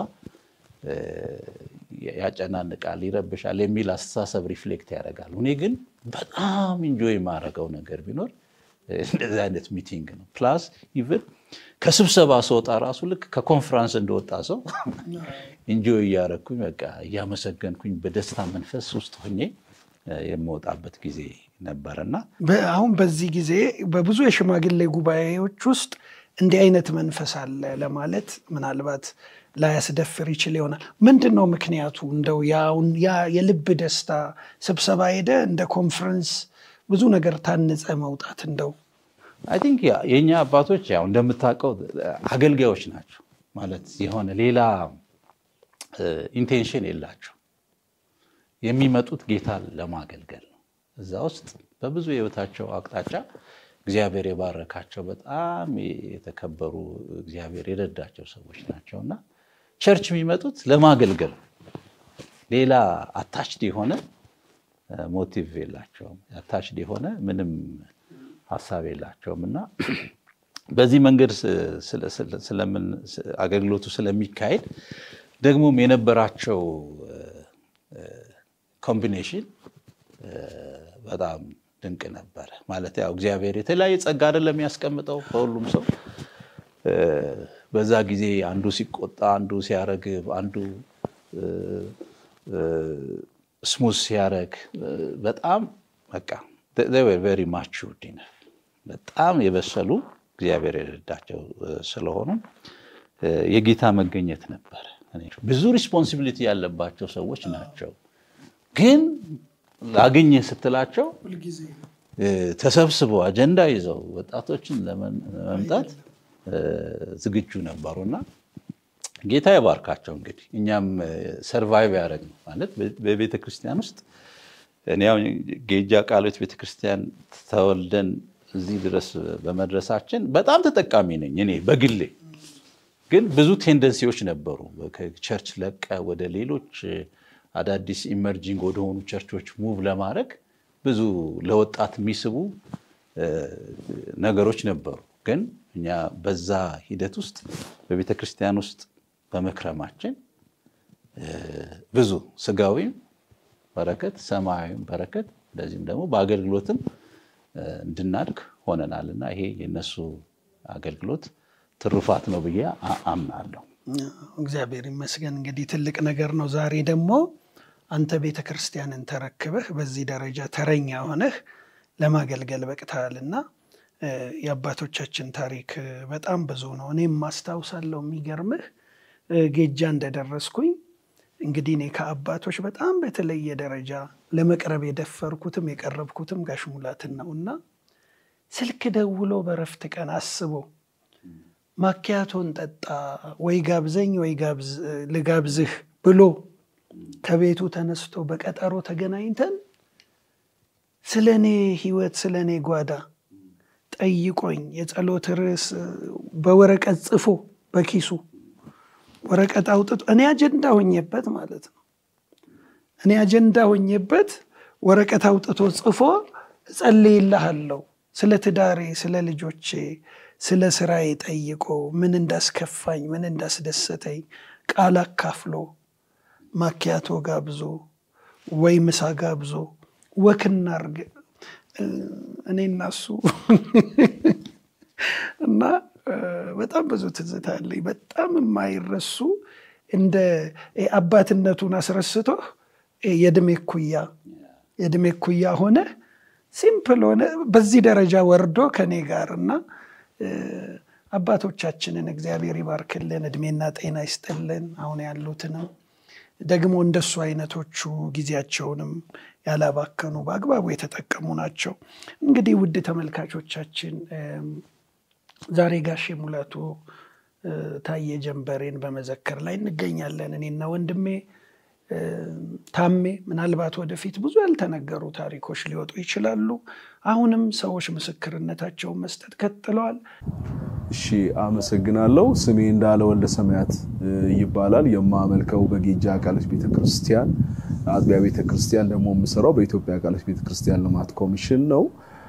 ያጨናንቃል፣ ይረብሻል የሚል አስተሳሰብ ሪፍሌክት ያደርጋሉ። እኔ ግን በጣም ኢንጆይ የማደርገው ነገር ቢኖር እንደዚህ አይነት ሚቲንግ ነው። ፕላስ ኢቨን ከስብሰባ ስወጣ ራሱ ልክ ከኮንፈራንስ እንደወጣ ሰው ኢንጆይ እያደረግኩኝ በቃ እያመሰገንኩኝ በደስታ መንፈስ ውስጥ ሆኜ የምወጣበት ጊዜ ነበረና አሁን በዚህ ጊዜ በብዙ የሽማግሌ ጉባኤዎች ውስጥ እንዲህ አይነት መንፈስ አለ ለማለት ምናልባት ላያስደፍር ይችል ይሆናል። ምንድን ነው ምክንያቱ? እንደው ያ የልብ ደስታ ስብሰባ ሄደ እንደ ኮንፈረንስ ብዙ ነገር ታንጸ መውጣት እንደው አይ ቲንክ የእኛ አባቶች ያው እንደምታውቀው አገልጋዮች ናቸው ማለት የሆነ ሌላ ኢንቴንሽን የላቸው የሚመጡት ጌታን ለማገልገል ነው። እዛ ውስጥ በብዙ የህይወታቸው አቅጣጫ እግዚአብሔር የባረካቸው በጣም የተከበሩ እግዚአብሔር የረዳቸው ሰዎች ናቸው እና ቸርች የሚመጡት ለማገልገል ሌላ አታችድ የሆነ ሞቲቭ የላቸውም። አታችድ የሆነ ምንም ሀሳብ የላቸውም እና በዚህ መንገድ ስለምን አገልግሎቱ ስለሚካሄድ ደግሞም የነበራቸው ኮምቢኔሽን በጣም ድንቅ ነበረ። ማለት ያው እግዚአብሔር የተለያየ ጸጋ አይደለም የሚያስቀምጠው በሁሉም ሰው። በዛ ጊዜ አንዱ ሲቆጣ፣ አንዱ ሲያረግብ፣ አንዱ ስሙዝ ሲያረግ በጣም በቃ ቨሪ ማቹርድ ኢነፍ በጣም የበሰሉ እግዚአብሔር የረዳቸው ስለሆኑ የጌታ መገኘት ነበረ። ብዙ ሪስፖንሲቢሊቲ ያለባቸው ሰዎች ናቸው። ግን ላገኘ ስትላቸው ተሰብስበው አጀንዳ ይዘው ወጣቶችን ለመምጣት ዝግጁ ነበሩና ጌታ ይባርካቸው። እንግዲህ እኛም ሰርቫይቭ ያደረግ ማለት በቤተ ክርስቲያን ውስጥ እኔ አሁን ጌጃ ቃሎት ቤተክርስቲያን ተወልደን እዚህ ድረስ በመድረሳችን በጣም ተጠቃሚ ነኝ እኔ በግሌ። ግን ብዙ ቴንደንሲዎች ነበሩ። ከቸርች ለቀ ወደ ሌሎች አዳዲስ ኢመርጂንግ ወደሆኑ ቸርቾች ሙቭ ለማድረግ ብዙ ለወጣት የሚስቡ ነገሮች ነበሩ። ግን እኛ በዛ ሂደት ውስጥ በቤተ ክርስቲያን ውስጥ በመክረማችን ብዙ ስጋዊም በረከት ሰማያዊም በረከት እንደዚህም ደግሞ በአገልግሎትም እንድናድግ ሆነናል እና ይሄ የነሱ አገልግሎት ትሩፋት ነው ብዬ አምናለሁ። እግዚአብሔር ይመስገን። እንግዲህ ትልቅ ነገር ነው። ዛሬ ደግሞ አንተ ቤተ ክርስቲያንን ተረክበህ በዚህ ደረጃ ተረኛ ሆነህ ለማገልገል በቅተሃልና የአባቶቻችን ታሪክ በጣም ብዙ ነው። እኔም ማስታውሳለሁ። የሚገርምህ ጌጃ እንደደረስኩኝ እንግዲህ እኔ ከአባቶች በጣም በተለየ ደረጃ ለመቅረብ የደፈርኩትም የቀረብኩትም ጋሽ ሙላትን ነው እና ስልክ ደውሎ በረፍት ቀን አስቦ ማኪያቶን ጠጣ ወይ ጋብዘኝ ወይ ልጋብዝህ ብሎ ከቤቱ ተነስቶ በቀጠሮ ተገናኝተን ስለ እኔ ሕይወት ስለ እኔ ጓዳ ጠይቆኝ የጸሎት ርዕስ በወረቀት ጽፎ በኪሱ ወረቀት አውጥቶ እኔ አጀንዳ ሆኜበት ማለት ነው። እኔ አጀንዳ ሆኜበት ወረቀት አውጥቶ ጽፎ እጸልይልሃለሁ ስለ ትዳሬ፣ ስለ ልጆቼ፣ ስለ ስራዬ ጠይቆ ምን እንዳስከፋኝ፣ ምን እንዳስደሰተኝ ቃል አካፍሎ ማኪያቶ ጋብዞ ወይ ምሳ ጋብዞ ወክና አርግ እኔ እና እሱ እና በጣም ብዙ ትዝታ አለኝ። በጣም የማይረሱ እንደ አባትነቱን አስረስቶ የእድሜ ኩያ የእድሜ ኩያ ሆነ ሲምፕል ሆነ በዚህ ደረጃ ወርዶ ከኔ ጋር እና አባቶቻችንን እግዚአብሔር ይባርክልን፣ እድሜና ጤና ይስጥልን። አሁን ያሉትንም ደግሞ እንደሱ አይነቶቹ ጊዜያቸውንም ያላባከኑ በአግባቡ የተጠቀሙ ናቸው። እንግዲህ ውድ ተመልካቾቻችን ዛሬ ጋሼ ሙላቱ ታዬ ጀንበሬን በመዘከር ላይ እንገኛለን። እኔና ወንድሜ ታሜ ምናልባት ወደፊት ብዙ ያልተነገሩ ታሪኮች ሊወጡ ይችላሉ። አሁንም ሰዎች ምስክርነታቸውን መስጠት ቀጥለዋል። እሺ፣ አመሰግናለሁ። ስሜ እንዳለ ወልደ ሰማያት ይባላል። የማመልከው በጌጃ ቃሎች ቤተክርስቲያን አጥቢያ ቤተክርስቲያን ደግሞ የምሰራው በኢትዮጵያ ቃሎች ቤተክርስቲያን ልማት ኮሚሽን ነው።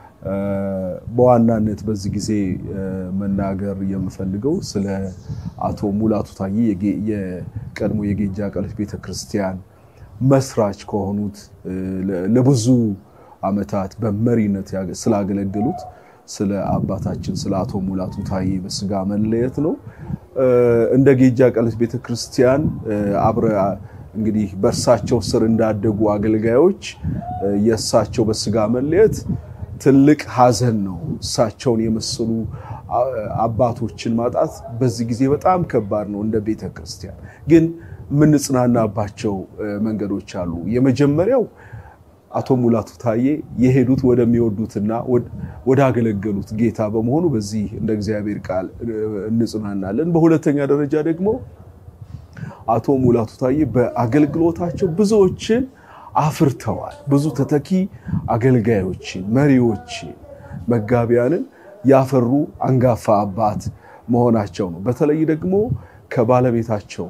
በዋናነት በዚህ ጊዜ መናገር የምፈልገው ስለ አቶ ሙላቱ ታዬ የቀድሞ የጌጃ ቃሎች ቤተክርስቲያን መስራች ከሆኑት ለብዙ ዓመታት በመሪነት ስላገለገሉት ስለ አባታችን ስለ አቶ ሙላቱ ታዬ በስጋ መለየት ነው። እንደ ጌጃ ቃሎች ቤተክርስቲያን አብረ እንግዲህ በእርሳቸው ስር እንዳደጉ አገልጋዮች የእሳቸው በስጋ መለየት ትልቅ ሐዘን ነው። እሳቸውን የመሰሉ አባቶችን ማጣት በዚህ ጊዜ በጣም ከባድ ነው። እንደ ቤተ ክርስቲያን ግን የምንጽናናባቸው መንገዶች አሉ። የመጀመሪያው አቶ ሙላቱ ታዬ የሄዱት ወደሚወዱትና ወዳገለገሉት ጌታ በመሆኑ በዚህ እንደ እግዚአብሔር ቃል እንጽናናለን። በሁለተኛ ደረጃ ደግሞ አቶ ሙላቱ ታዬ በአገልግሎታቸው ብዙዎችን አፍርተዋል። ብዙ ተተኪ አገልጋዮችን፣ መሪዎችን፣ መጋቢያንን ያፈሩ አንጋፋ አባት መሆናቸው ነው። በተለይ ደግሞ ከባለቤታቸው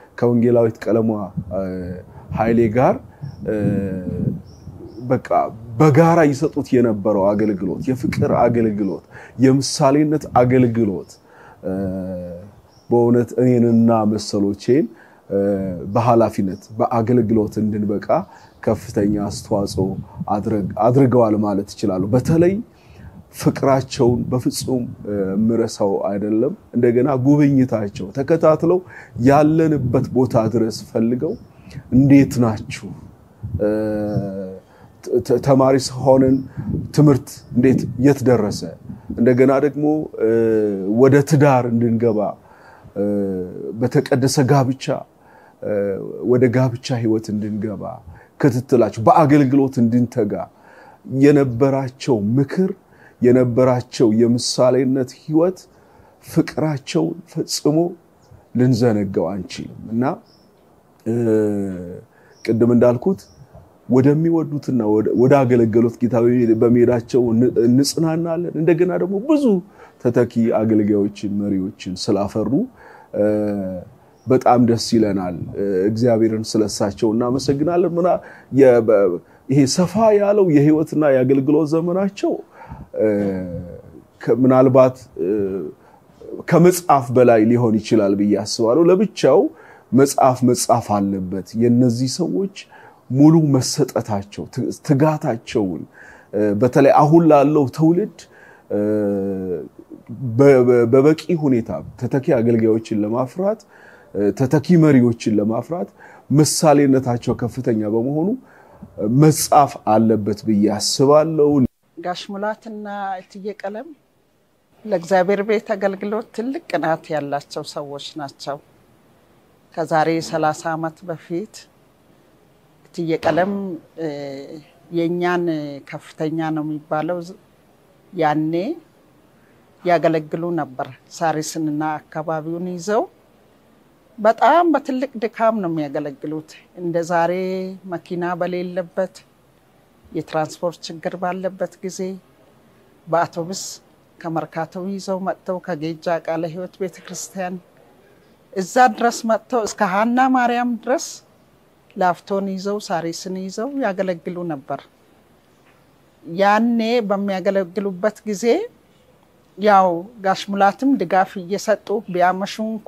ከወንጌላዊት ቀለሟ ኃይሌ ጋር በቃ በጋራ ይሰጡት የነበረው አገልግሎት፣ የፍቅር አገልግሎት፣ የምሳሌነት አገልግሎት በእውነት እኔንና መሰሎቼን በኃላፊነት በአገልግሎት እንድንበቃ ከፍተኛ አስተዋጽኦ አድርገዋል ማለት ይችላሉ። በተለይ ፍቅራቸውን በፍጹም ምረሳው አይደለም። እንደገና ጉብኝታቸው ተከታትለው ያለንበት ቦታ ድረስ ፈልገው እንዴት ናችሁ ተማሪ ሆነን ትምህርት እንዴት የት ደረሰ፣ እንደገና ደግሞ ወደ ትዳር እንድንገባ በተቀደሰ ጋብቻ ወደ ጋብቻ ህይወት እንድንገባ ክትትላቸው በአገልግሎት እንድንተጋ የነበራቸው ምክር የነበራቸው የምሳሌነት ህይወት ፍቅራቸውን ፈጽሞ ልንዘነጋው አንችልም እና ቅድም እንዳልኩት ወደሚወዱትና ወደ አገለገሉት ጌታ በመሄዳቸው እንጽናናለን። እንደገና ደግሞ ብዙ ተተኪ አገልጋዮችን መሪዎችን ስላፈሩ በጣም ደስ ይለናል። እግዚአብሔርን ስለሳቸው እናመሰግናለን። ምና ይሄ ሰፋ ያለው የህይወትና የአገልግሎት ዘመናቸው ምናልባት ከመጽሐፍ በላይ ሊሆን ይችላል ብዬ አስባለሁ። ለብቻው መጽሐፍ መጻፍ አለበት። የነዚህ ሰዎች ሙሉ መሰጠታቸው ትጋታቸውን በተለይ አሁን ላለው ትውልድ በበቂ ሁኔታ ተተኪ አገልጋዮችን ለማፍራት ተተኪ መሪዎችን ለማፍራት ምሳሌነታቸው ከፍተኛ በመሆኑ መጻፍ አለበት ብዬ አስባለሁ። ጋሽ ሙላትና እትዬ ቀለም ለእግዚአብሔር ቤት አገልግሎት ትልቅ ቅናት ያላቸው ሰዎች ናቸው። ከዛሬ ሰላሳ ዓመት በፊት እትዬ ቀለም የእኛን ከፍተኛ ነው የሚባለው ያኔ ያገለግሉ ነበር። ሳሪስንና አካባቢውን ይዘው በጣም በትልቅ ድካም ነው የሚያገለግሉት። እንደ ዛሬ መኪና በሌለበት የትራንስፖርት ችግር ባለበት ጊዜ በአውቶቡስ ከመርካቶ ይዘው መጥተው ከጌጃ ቃለ ሕይወት ቤተክርስቲያን እዛ ድረስ መጥተው እስከ ሀና ማርያም ድረስ ላፍቶን ይዘው ሳሪስን ይዘው ያገለግሉ ነበር። ያኔ በሚያገለግሉበት ጊዜ ያው ጋሽ ሙላትም ድጋፍ እየሰጡ ቢያመሹ እንኳ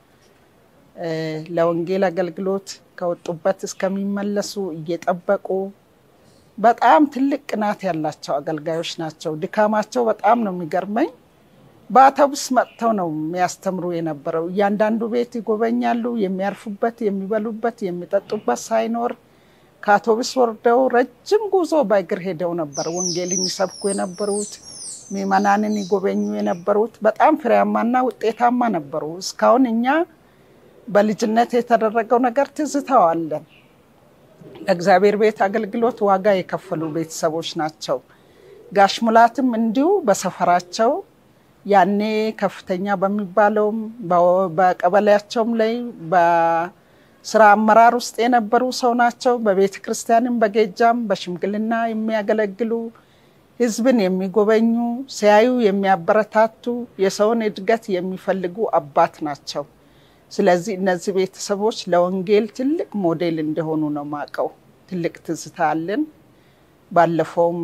ለወንጌል አገልግሎት ከወጡበት እስከሚመለሱ እየጠበቁ በጣም ትልቅ ቅናት ያላቸው አገልጋዮች ናቸው። ድካማቸው በጣም ነው የሚገርመኝ። በአውቶቡስ መጥተው ነው የሚያስተምሩ የነበረው። እያንዳንዱ ቤት ይጎበኛሉ። የሚያርፉበት፣ የሚበሉበት፣ የሚጠጡበት ሳይኖር ከአውቶቡስ ወርደው ረጅም ጉዞ በእግር ሄደው ነበር ወንጌልን ይሰብኩ የነበሩት ምዕመናንን ይጎበኙ የነበሩት። በጣም ፍሬያማና ውጤታማ ነበሩ። እስካሁን እኛ በልጅነት የተደረገው ነገር ትዝታዋለን። ለእግዚአብሔር ቤት አገልግሎት ዋጋ የከፈሉ ቤተሰቦች ናቸው። ጋሽ ሙላትም እንዲሁ በሰፈራቸው ያኔ ከፍተኛ በሚባለውም በቀበሌያቸውም ላይ በስራ አመራር ውስጥ የነበሩ ሰው ናቸው። በቤተ ክርስቲያንም በጌጃም በሽምግልና የሚያገለግሉ ሕዝብን የሚጎበኙ ሲያዩ የሚያበረታቱ የሰውን እድገት የሚፈልጉ አባት ናቸው። ስለዚህ እነዚህ ቤተሰቦች ለወንጌል ትልቅ ሞዴል እንደሆኑ ነው ማቀው። ትልቅ ትዝታ አለን። ባለፈውም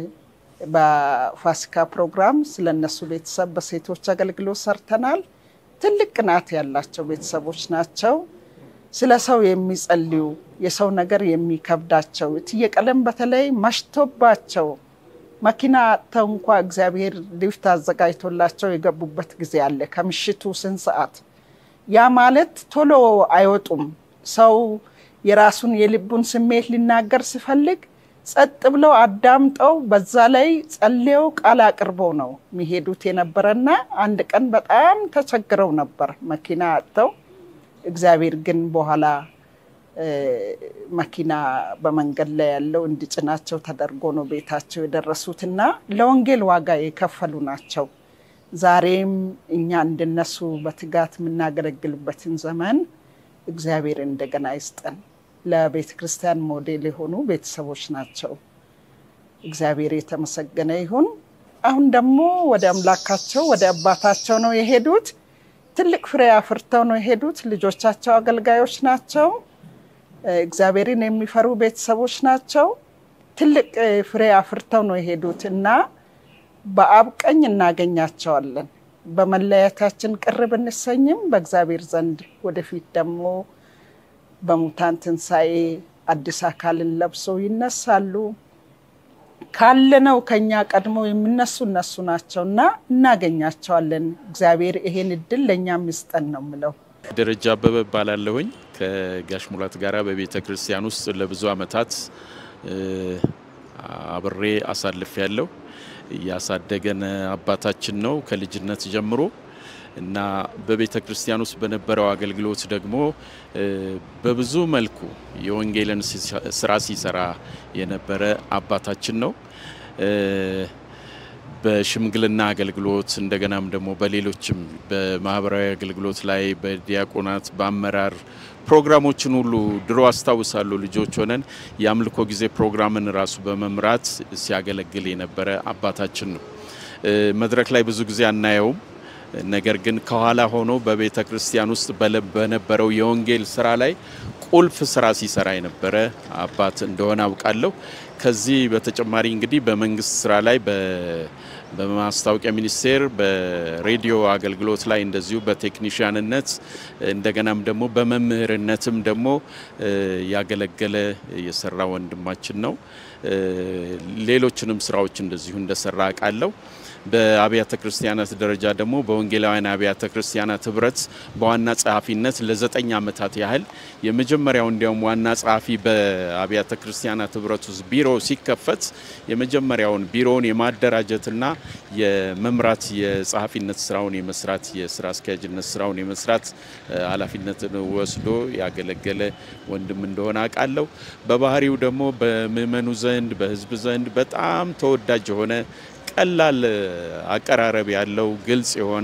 በፋሲካ ፕሮግራም ስለ እነሱ ቤተሰብ በሴቶች አገልግሎት ሰርተናል። ትልቅ ቅናት ያላቸው ቤተሰቦች ናቸው። ስለ ሰው የሚጸልዩ የሰው ነገር የሚከብዳቸው እትዬ ቀለም በተለይ መሽቶባቸው መኪና አጥተው እንኳ እግዚአብሔር ሊፍት አዘጋጅቶላቸው የገቡበት ጊዜ አለ ከምሽቱ ስንት ሰዓት ያ ማለት ቶሎ አይወጡም። ሰው የራሱን የልቡን ስሜት ሊናገር ሲፈልግ ጸጥ ብለው አዳምጠው በዛ ላይ ጸልየው ቃል አቅርበው ነው የሚሄዱት የነበረና አንድ ቀን በጣም ተቸግረው ነበር መኪና አጥተው። እግዚአብሔር ግን በኋላ መኪና በመንገድ ላይ ያለው እንዲጭናቸው ተደርጎ ነው ቤታቸው የደረሱትና ለወንጌል ዋጋ የከፈሉ ናቸው። ዛሬም እኛ እንደነሱ በትጋት የምናገለግልበትን ዘመን እግዚአብሔር እንደገና ይስጠን። ለቤተ ክርስቲያን ሞዴል የሆኑ ቤተሰቦች ናቸው። እግዚአብሔር የተመሰገነ ይሁን። አሁን ደግሞ ወደ አምላካቸው ወደ አባታቸው ነው የሄዱት። ትልቅ ፍሬ አፍርተው ነው የሄዱት። ልጆቻቸው አገልጋዮች ናቸው። እግዚአብሔርን የሚፈሩ ቤተሰቦች ናቸው። ትልቅ ፍሬ አፍርተው ነው የሄዱት እና በአብ ቀኝ እናገኛቸዋለን። በመለያየታችን ቅር ብንሰኝም በእግዚአብሔር ዘንድ ወደፊት ደግሞ በሙታን ትንሣኤ አዲስ አካልን ለብሰው ይነሳሉ። ካለነው ከኛ ቀድመው የሚነሱ እነሱ ናቸው እና እናገኛቸዋለን። እግዚአብሔር ይሄን እድል ለእኛም ይስጠን ነው ምለው። ደረጃ አበበ እባላለሁኝ ከጋሽ ሙላት ጋራ በቤተ ክርስቲያን ውስጥ ለብዙ ዓመታት አብሬ አሳልፍ ያለው ያሳደገን አባታችን ነው ከልጅነት ጀምሮ እና በቤተ ክርስቲያን ውስጥ በነበረው አገልግሎት ደግሞ በብዙ መልኩ የወንጌልን ስራ ሲሰራ የነበረ አባታችን ነው። በሽምግልና አገልግሎት እንደገናም ደግሞ በሌሎችም በማህበራዊ አገልግሎት ላይ በዲያቆናት በአመራር ፕሮግራሞችን ሁሉ ድሮ አስታውሳለሁ። ልጆች ሆነን የአምልኮ ጊዜ ፕሮግራምን ራሱ በመምራት ሲያገለግል የነበረ አባታችን ነው። መድረክ ላይ ብዙ ጊዜ አናየውም። ነገር ግን ከኋላ ሆኖ በቤተ ክርስቲያን ውስጥ በነበረው የወንጌል ስራ ላይ ቁልፍ ስራ ሲሰራ የነበረ አባት እንደሆነ አውቃለሁ። ከዚህ በተጨማሪ እንግዲህ በመንግስት ስራ ላይ በማስታወቂያ ሚኒስቴር በሬዲዮ አገልግሎት ላይ እንደዚሁ በቴክኒሽያንነት እንደገናም ደግሞ በመምህርነትም ደግሞ ያገለገለ የሰራ ወንድማችን ነው። ሌሎችንም ስራዎች እንደዚሁ እንደሰራ አውቃለሁ። በአብያተ ክርስቲያናት ደረጃ ደግሞ በወንጌላውያን አብያተ ክርስቲያናት ህብረት በዋና ጸሐፊነት ለዘጠኝ ዓመታት ያህል የመጀመሪያው እንዲያውም ዋና ጸሐፊ በአብያተ ክርስቲያናት ህብረት ውስጥ ቢሮ ሲከፈት የመጀመሪያውን ቢሮውን የማደራጀትና የመምራት የጸሐፊነት ስራውን የመስራት የስራ አስኪያጅነት ስራውን የመስራት ኃላፊነትን ወስዶ ያገለገለ ወንድም እንደሆነ አውቃለሁ። በባህሪው ደግሞ በምእመኑ ዘንድ በህዝብ ዘንድ በጣም ተወዳጅ የሆነ ቀላል አቀራረብ ያለው ግልጽ የሆነ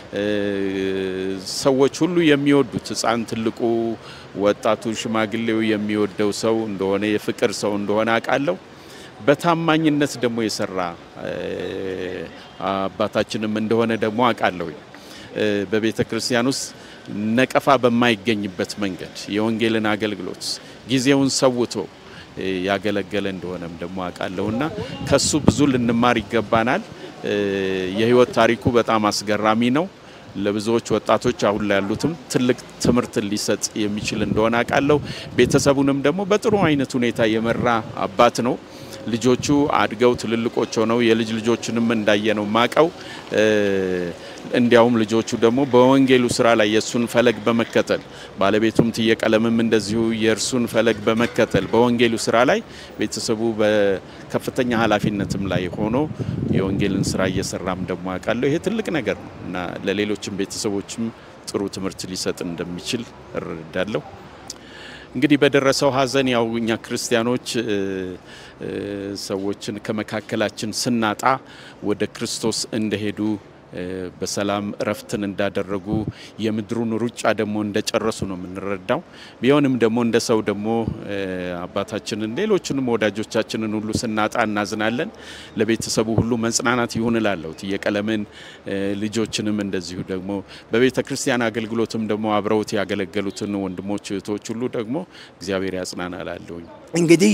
ሰዎች ሁሉ የሚወዱት ህፃን፣ ትልቁ፣ ወጣቱ፣ ሽማግሌው የሚወደው ሰው እንደሆነ የፍቅር ሰው እንደሆነ አውቃለሁ። በታማኝነት ደግሞ የሰራ አባታችንም እንደሆነ ደግሞ አውቃለሁ። በቤተ ክርስቲያን ውስጥ ነቀፋ በማይገኝበት መንገድ የወንጌልን አገልግሎት ጊዜውን ሰውቶ ያገለገለ እንደሆነም ደግሞ አውቃለሁና ከሱ ብዙ ልንማር ይገባናል። የህይወት ታሪኩ በጣም አስገራሚ ነው። ለብዙዎች ወጣቶች አሁን ላይ ያሉትም ትልቅ ትምህርት ሊሰጥ የሚችል እንደሆነ አውቃለሁ። ቤተሰቡንም ደግሞ በጥሩ አይነት ሁኔታ የመራ አባት ነው። ልጆቹ አድገው ትልልቆች ሆነው የልጅ ልጆችንም እንዳየነው ማቀው እንዲያውም ልጆቹ ደግሞ በወንጌሉ ስራ ላይ የእሱን ፈለግ በመከተል ባለቤቱም ትየቀለምም እንደዚሁ የእርሱን ፈለግ በመከተል በወንጌሉ ስራ ላይ ቤተሰቡ በከፍተኛ ኃላፊነትም ላይ ሆኖ የወንጌልን ስራ እየሰራም ደግሞ አውቃለሁ። ይሄ ትልቅ ነገር ነው እና ለሌሎችም ቤተሰቦችም ጥሩ ትምህርት ሊሰጥ እንደሚችል እረዳለሁ። እንግዲህ በደረሰው ሀዘን ያው እኛ ክርስቲያኖች ሰዎችን ከመካከላችን ስናጣ ወደ ክርስቶስ እንደሄዱ በሰላም እረፍትን እንዳደረጉ የምድሩን ሩጫ ደግሞ እንደጨረሱ ነው የምንረዳው። ቢሆንም ደግሞ እንደ ሰው ደግሞ አባታችንን ሌሎችንም ወዳጆቻችንን ሁሉ ስናጣ እናዝናለን። ለቤተሰቡ ሁሉ መጽናናት ይሁን እላለሁ። የቀለምን ልጆችንም እንደዚሁ ደግሞ በቤተ ክርስቲያን አገልግሎትም ደግሞ አብረውት ያገለገሉትን ወንድሞች እህቶች ሁሉ ደግሞ እግዚአብሔር ያጽናና እላለሁኝ። እንግዲህ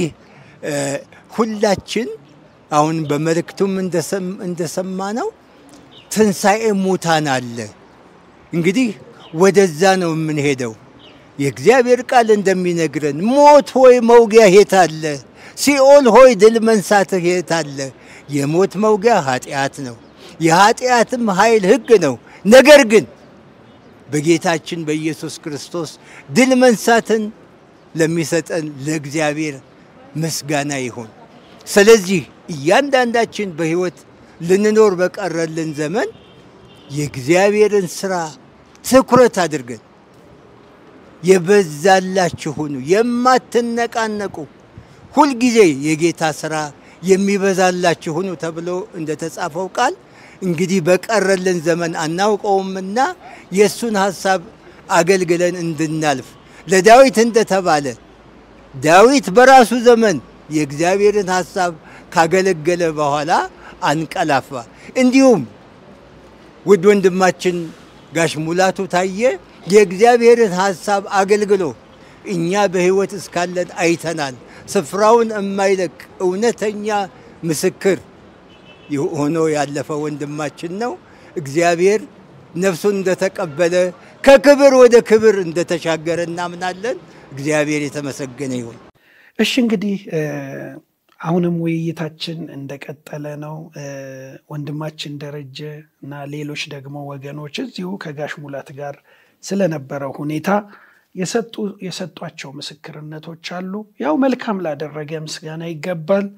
ሁላችን አሁን በመልእክቱም እንደሰማ ነው ትንሣኤ ሙታን አለ። እንግዲህ ወደዛ ነው የምንሄደው። የእግዚአብሔር ቃል እንደሚነግረን ሞት ሆይ መውጊያ የት አለ? ሲኦል ሆይ ድል መንሳትህ የት አለ? የሞት መውጊያ ኃጢአት ነው፣ የኃጢአትም ኃይል ሕግ ነው። ነገር ግን በጌታችን በኢየሱስ ክርስቶስ ድል መንሳትን ለሚሰጠን ለእግዚአብሔር ምስጋና ይሁን። ስለዚህ እያንዳንዳችን በሕይወት ልንኖር በቀረልን ዘመን የእግዚአብሔርን ስራ ትኩረት አድርገን የበዛላችሁ ሁኑ፣ የማትነቃነቁ ሁልጊዜ የጌታ ስራ የሚበዛላችሁ ሁኑ ተብሎ እንደተጻፈው ቃል እንግዲህ በቀረልን ዘመን አናውቀውምና የእሱን ሐሳብ አገልግለን እንድናልፍ ለዳዊት እንደተባለ ዳዊት በራሱ ዘመን የእግዚአብሔርን ሐሳብ ካገለገለ በኋላ አንቀላፋ። እንዲሁም ውድ ወንድማችን ጋሽ ሙላቱ ታየ የእግዚአብሔርን ሐሳብ አገልግሎ እኛ በሕይወት እስካለን አይተናል፣ ስፍራውን የማይለቅ እውነተኛ ምስክር ሆኖ ያለፈ ወንድማችን ነው። እግዚአብሔር ነፍሱን እንደተቀበለ ከክብር ወደ ክብር እንደተሻገረ እናምናለን። እግዚአብሔር የተመሰገነ ይሁን። እሺ እንግዲህ አሁንም ውይይታችን እንደቀጠለ ነው። ወንድማችን ደረጀ እና ሌሎች ደግሞ ወገኖች እዚሁ ከጋሽ ሙላት ጋር ስለነበረው ሁኔታ የሰጧቸው ምስክርነቶች አሉ። ያው መልካም ላደረገ ምስጋና ይገባል።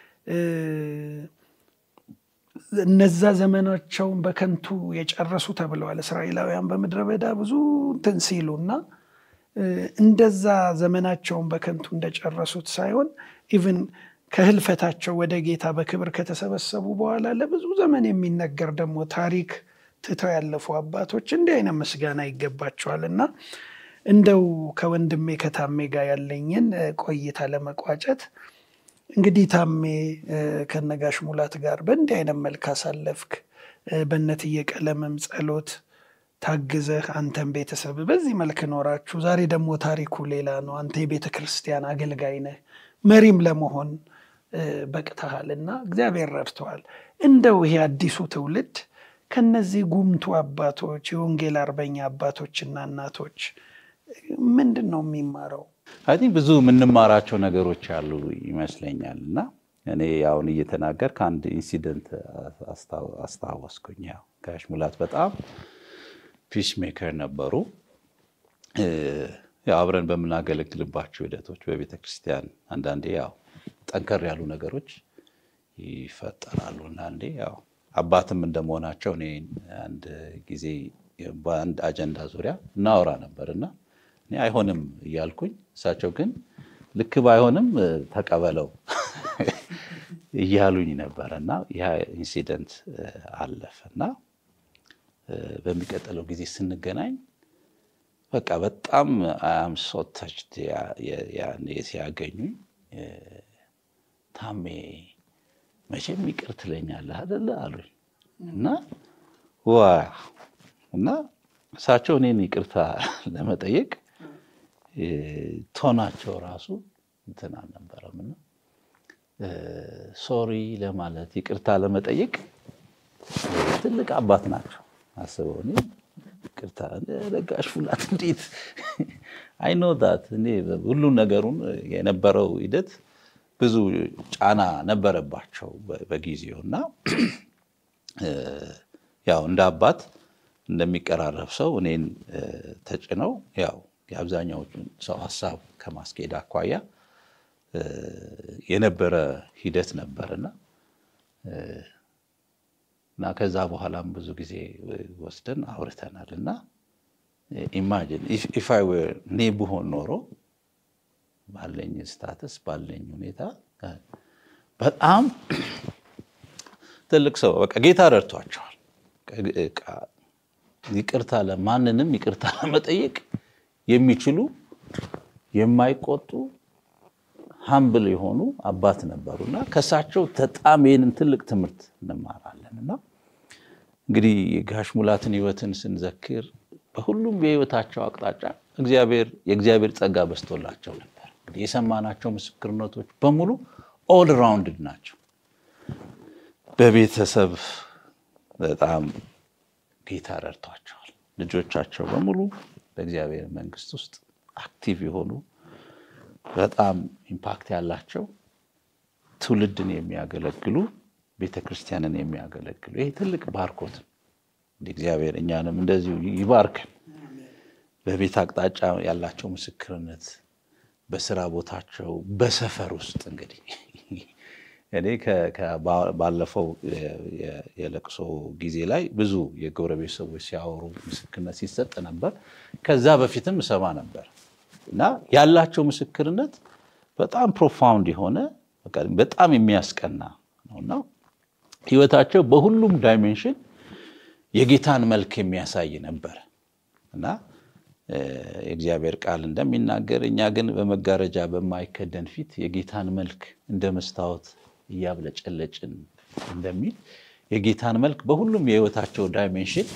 እነዛ ዘመናቸውን በከንቱ የጨረሱ ተብለዋል። እስራኤላውያን በምድረ በዳ ብዙ እንትን ሲሉ እና እንደዛ ዘመናቸውን በከንቱ እንደጨረሱት ሳይሆን ኢቭን ከህልፈታቸው ወደ ጌታ በክብር ከተሰበሰቡ በኋላ ለብዙ ዘመን የሚነገር ደግሞ ታሪክ ትተው ያለፉ አባቶች እንዲህ አይነት ምስጋና ይገባቸዋል እና እንደው ከወንድሜ ከታሜ ጋር ያለኝን ቆይታ ለመቋጨት እንግዲህ ታሜ ከነጋሽ ሙላት ጋር በእንዲህ አይነት መልክ አሳለፍክ። በእነትዬ ቀለምም ጸሎት ታግዘህ አንተን ቤተሰብ በዚህ መልክ ኖራችሁ፣ ዛሬ ደግሞ ታሪኩ ሌላ ነው። አንተ የቤተ ክርስቲያን አገልጋይ ነህ፣ መሪም ለመሆን በቅተሃል እና እግዚአብሔር ረድተዋል። እንደው ይሄ አዲሱ ትውልድ ከነዚህ ጉምቱ አባቶች የወንጌል አርበኛ አባቶችና እናቶች ምንድን ነው የሚማረው? አይ ቲንክ ብዙ የምንማራቸው ነገሮች አሉ ይመስለኛል። እና እኔ አሁን እየተናገር ከአንድ ኢንሲደንት አስታወስኩኝ። ያው ጋሽ ሙላት በጣም ፒስ ሜከር ነበሩ። ያው አብረን በምናገለግልባቸው ሂደቶች በቤተ ክርስቲያን አንዳንዴ ያው ጠንከር ያሉ ነገሮች ይፈጠራሉ። አንዳንዴ ያው አባትም እንደመሆናቸው እኔ አንድ ጊዜ በአንድ አጀንዳ ዙሪያ እናወራ ነበር እና እኔ አይሆንም እያልኩኝ እሳቸው ግን ልክ ባይሆንም ተቀበለው እያሉኝ ነበር እና ያ ኢንሲደንት አለፈ እና በሚቀጥለው ጊዜ ስንገናኝ በቃ በጣም አም ሶ ተችድ ሲያገኙኝ ታሜ መቼም ይቅር ትለኛለህ አይደለ አሉኝ እና ዋ እና እሳቸው እኔን ይቅርታ ለመጠየቅ ቶናቸው ራሱ እንትን አልነበረም እና ሶሪ ለማለት ይቅርታ ለመጠየቅ ትልቅ አባት ናቸው። አስበው እኔ ይቅርታ ለጋሽ ሙላት እንዴት አይኖ ዳት እኔ ሁሉን ነገሩን የነበረው ሂደት ብዙ ጫና ነበረባቸው በጊዜው እና ያው እንደ አባት እንደሚቀራረብ ሰው እኔን ተጭነው ያው የአብዛኛዎቹን ሰው ሀሳብ ከማስኬድ አኳያ የነበረ ሂደት ነበርና እና ከዛ በኋላም ብዙ ጊዜ ወስደን አውርተናል እና ኢማጂን ኢፍ አይ ዌር እኔ ብሆን ኖሮ ባለኝ ስታተስ ባለኝ ሁኔታ በጣም ትልቅ ሰው በቃ ጌታ ረድቷቸዋል። ይቅርታ ለማንንም ይቅርታ ለመጠየቅ የሚችሉ የማይቆጡ ሀምብል የሆኑ አባት ነበሩ እና ከእሳቸው በጣም ይህንን ትልቅ ትምህርት እንማራለን እና እንግዲህ የጋሽ ሙላትን ሕይወትን ስንዘክር በሁሉም የሕይወታቸው አቅጣጫ እግዚአብሔር የእግዚአብሔር ጸጋ በስቶላቸው ነበር። እንግዲህ የሰማናቸው ምስክርነቶች በሙሉ ኦል ራውንድድ ናቸው። በቤተሰብ በጣም ጌታ ረድቷቸዋል። ልጆቻቸው በሙሉ በእግዚአብሔር መንግስት ውስጥ አክቲቭ የሆኑ በጣም ኢምፓክት ያላቸው ትውልድን የሚያገለግሉ ቤተክርስቲያንን የሚያገለግሉ ይህ ትልቅ ባርኮት ነው። እግዚአብሔር እኛንም እንደዚሁ ይባርከን። በቤት አቅጣጫ ያላቸው ምስክርነት፣ በስራ ቦታቸው፣ በሰፈር ውስጥ እንግዲህ እኔ ባለፈው የለቅሶ ጊዜ ላይ ብዙ የጎረቤት ሰዎች ሲያወሩ ምስክርነት ሲሰጥ ነበር። ከዛ በፊትም እሰማ ነበር እና ያላቸው ምስክርነት በጣም ፕሮፋውንድ የሆነ በጣም የሚያስቀና ነው እና ህይወታቸው በሁሉም ዳይሜንሽን የጌታን መልክ የሚያሳይ ነበር እና የእግዚአብሔር ቃል እንደሚናገር እኛ ግን በመጋረጃ በማይከደን ፊት የጌታን መልክ እንደ መስታወት እያብለጨለጭን እንደሚል የጌታን መልክ በሁሉም የህይወታቸው ዳይሜንሽን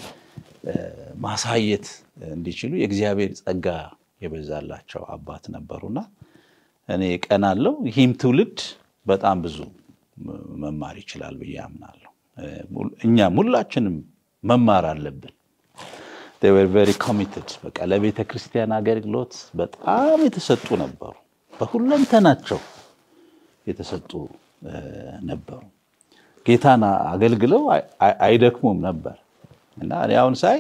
ማሳየት እንዲችሉ የእግዚአብሔር ጸጋ የበዛላቸው አባት ነበሩና እኔ ቀናለው። ይህም ትውልድ በጣም ብዙ መማር ይችላል ብዬ አምናለሁ። እኛም ሁላችንም መማር አለብን። ቨሪ ኮሚትድ በቃ ለቤተ ክርስቲያን አገልግሎት በጣም የተሰጡ ነበሩ። በሁለንተናቸው የተሰጡ ነበሩ። ጌታን አገልግለው አይደክሙም ነበር እና እኔ አሁን ሳይ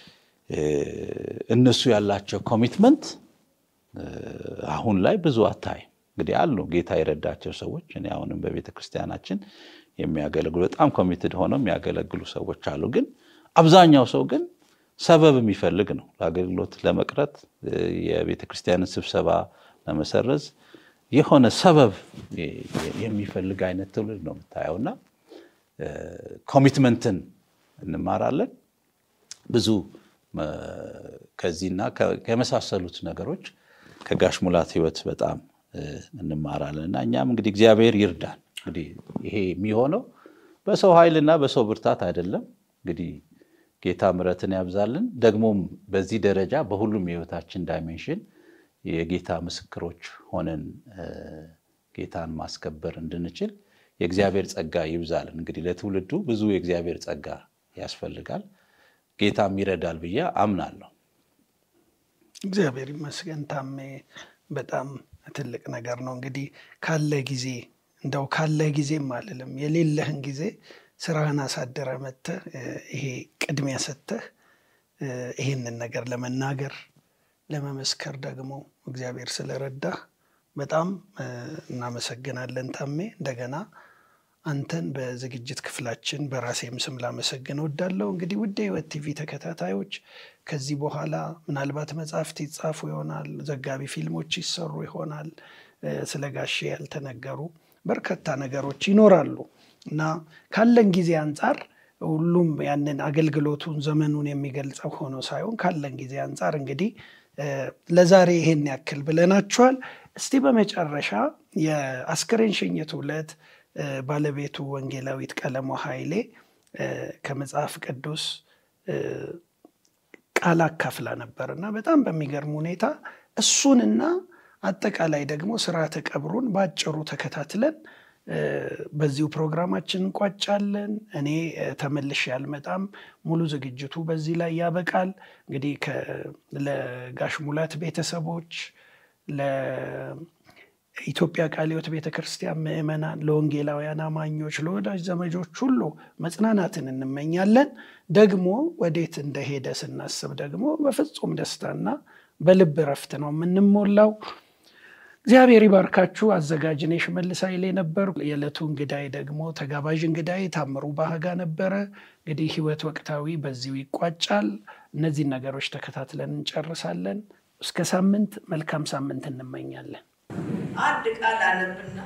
እነሱ ያላቸው ኮሚትመንት አሁን ላይ ብዙ አታይም። እንግዲህ አሉ ጌታ የረዳቸው ሰዎች እኔ አሁንም በቤተ ክርስቲያናችን የሚያገለግሉ በጣም ኮሚትድ ሆነው የሚያገለግሉ ሰዎች አሉ። ግን አብዛኛው ሰው ግን ሰበብ የሚፈልግ ነው ለአገልግሎት ለመቅረት የቤተ ክርስቲያንን ስብሰባ ለመሰረዝ የሆነ ሰበብ የሚፈልግ አይነት ትውልድ ነው የምታየው እና ኮሚትመንትን እንማራለን ብዙ ከዚህና ከመሳሰሉት ነገሮች ከጋሽ ሙላት ህይወት በጣም እንማራለን እና እኛም እንግዲህ እግዚአብሔር ይርዳን። እንግዲህ ይሄ የሚሆነው በሰው ኃይልና በሰው ብርታት አይደለም። እንግዲህ ጌታ ምሕረትን ያብዛልን። ደግሞም በዚህ ደረጃ በሁሉም የህይወታችን ዳይሜንሽን የጌታ ምስክሮች ሆነን ጌታን ማስከበር እንድንችል የእግዚአብሔር ጸጋ ይብዛልን። እንግዲህ ለትውልዱ ብዙ የእግዚአብሔር ጸጋ ያስፈልጋል። ጌታም ይረዳል ብዬ አምናለሁ። እግዚአብሔር ይመስገን ታሜ፣ በጣም ትልቅ ነገር ነው። እንግዲህ ካለ ጊዜ እንደው ካለ ጊዜም አልልም የሌለህን ጊዜ ስራህን አሳድረ መጥተህ ይሄ ቅድሚያ ሰጥተህ ይሄንን ነገር ለመናገር ለመመስከር ደግሞ እግዚአብሔር ስለረዳህ በጣም እናመሰግናለን ታሜ። እንደገና አንተን በዝግጅት ክፍላችን በራሴም ስም ላመሰግን እወዳለሁ። እንግዲህ ውድ የሕይወት ቲቪ ተከታታዮች ከዚህ በኋላ ምናልባት መጽሐፍት ይጻፉ ይሆናል፣ ዘጋቢ ፊልሞች ይሰሩ ይሆናል፣ ስለ ጋሼ ያልተነገሩ በርካታ ነገሮች ይኖራሉ እና ካለን ጊዜ አንጻር ሁሉም ያንን አገልግሎቱን ዘመኑን የሚገልጸው ሆኖ ሳይሆን ካለን ጊዜ አንጻር እንግዲህ ለዛሬ ይሄን ያክል ብለናችኋል። እስቲ በመጨረሻ የአስክሬን ሽኝት ዕለት ባለቤቱ ወንጌላዊት ቀለሞ ኃይሌ ከመጽሐፍ ቅዱስ ቃል አካፍላ ነበር እና በጣም በሚገርም ሁኔታ እሱንና አጠቃላይ ደግሞ ስርዓተ ቀብሩን በአጭሩ ተከታትለን በዚሁ ፕሮግራማችን እንቋጫለን። እኔ ተመልሼ አልመጣም። ሙሉ ዝግጅቱ በዚህ ላይ ያበቃል። እንግዲህ ለጋሽ ሙላት ቤተሰቦች፣ ለኢትዮጵያ ቃለ ሕይወት ቤተ ክርስቲያን ምዕመናን፣ ለወንጌላውያን አማኞች፣ ለወዳጅ ዘመጆች ሁሉ መጽናናትን እንመኛለን። ደግሞ ወዴት እንደሄደ ስናስብ ደግሞ በፍጹም ደስታና በልብ እረፍት ነው የምንሞላው። እግዚአብሔር ይባርካችሁ። አዘጋጅ እኔ ሽመልስ ኃይሌ ነበር። የዕለቱ እንግዳይ ደግሞ ተጋባዥ እንግዳይ ታምሩ ባህጋ ነበረ። እንግዲህ ሕይወት ወቅታዊ በዚሁ ይቋጫል። እነዚህን ነገሮች ተከታትለን እንጨርሳለን። እስከ ሳምንት መልካም ሳምንት እንመኛለን። አንድ ቃል አነብና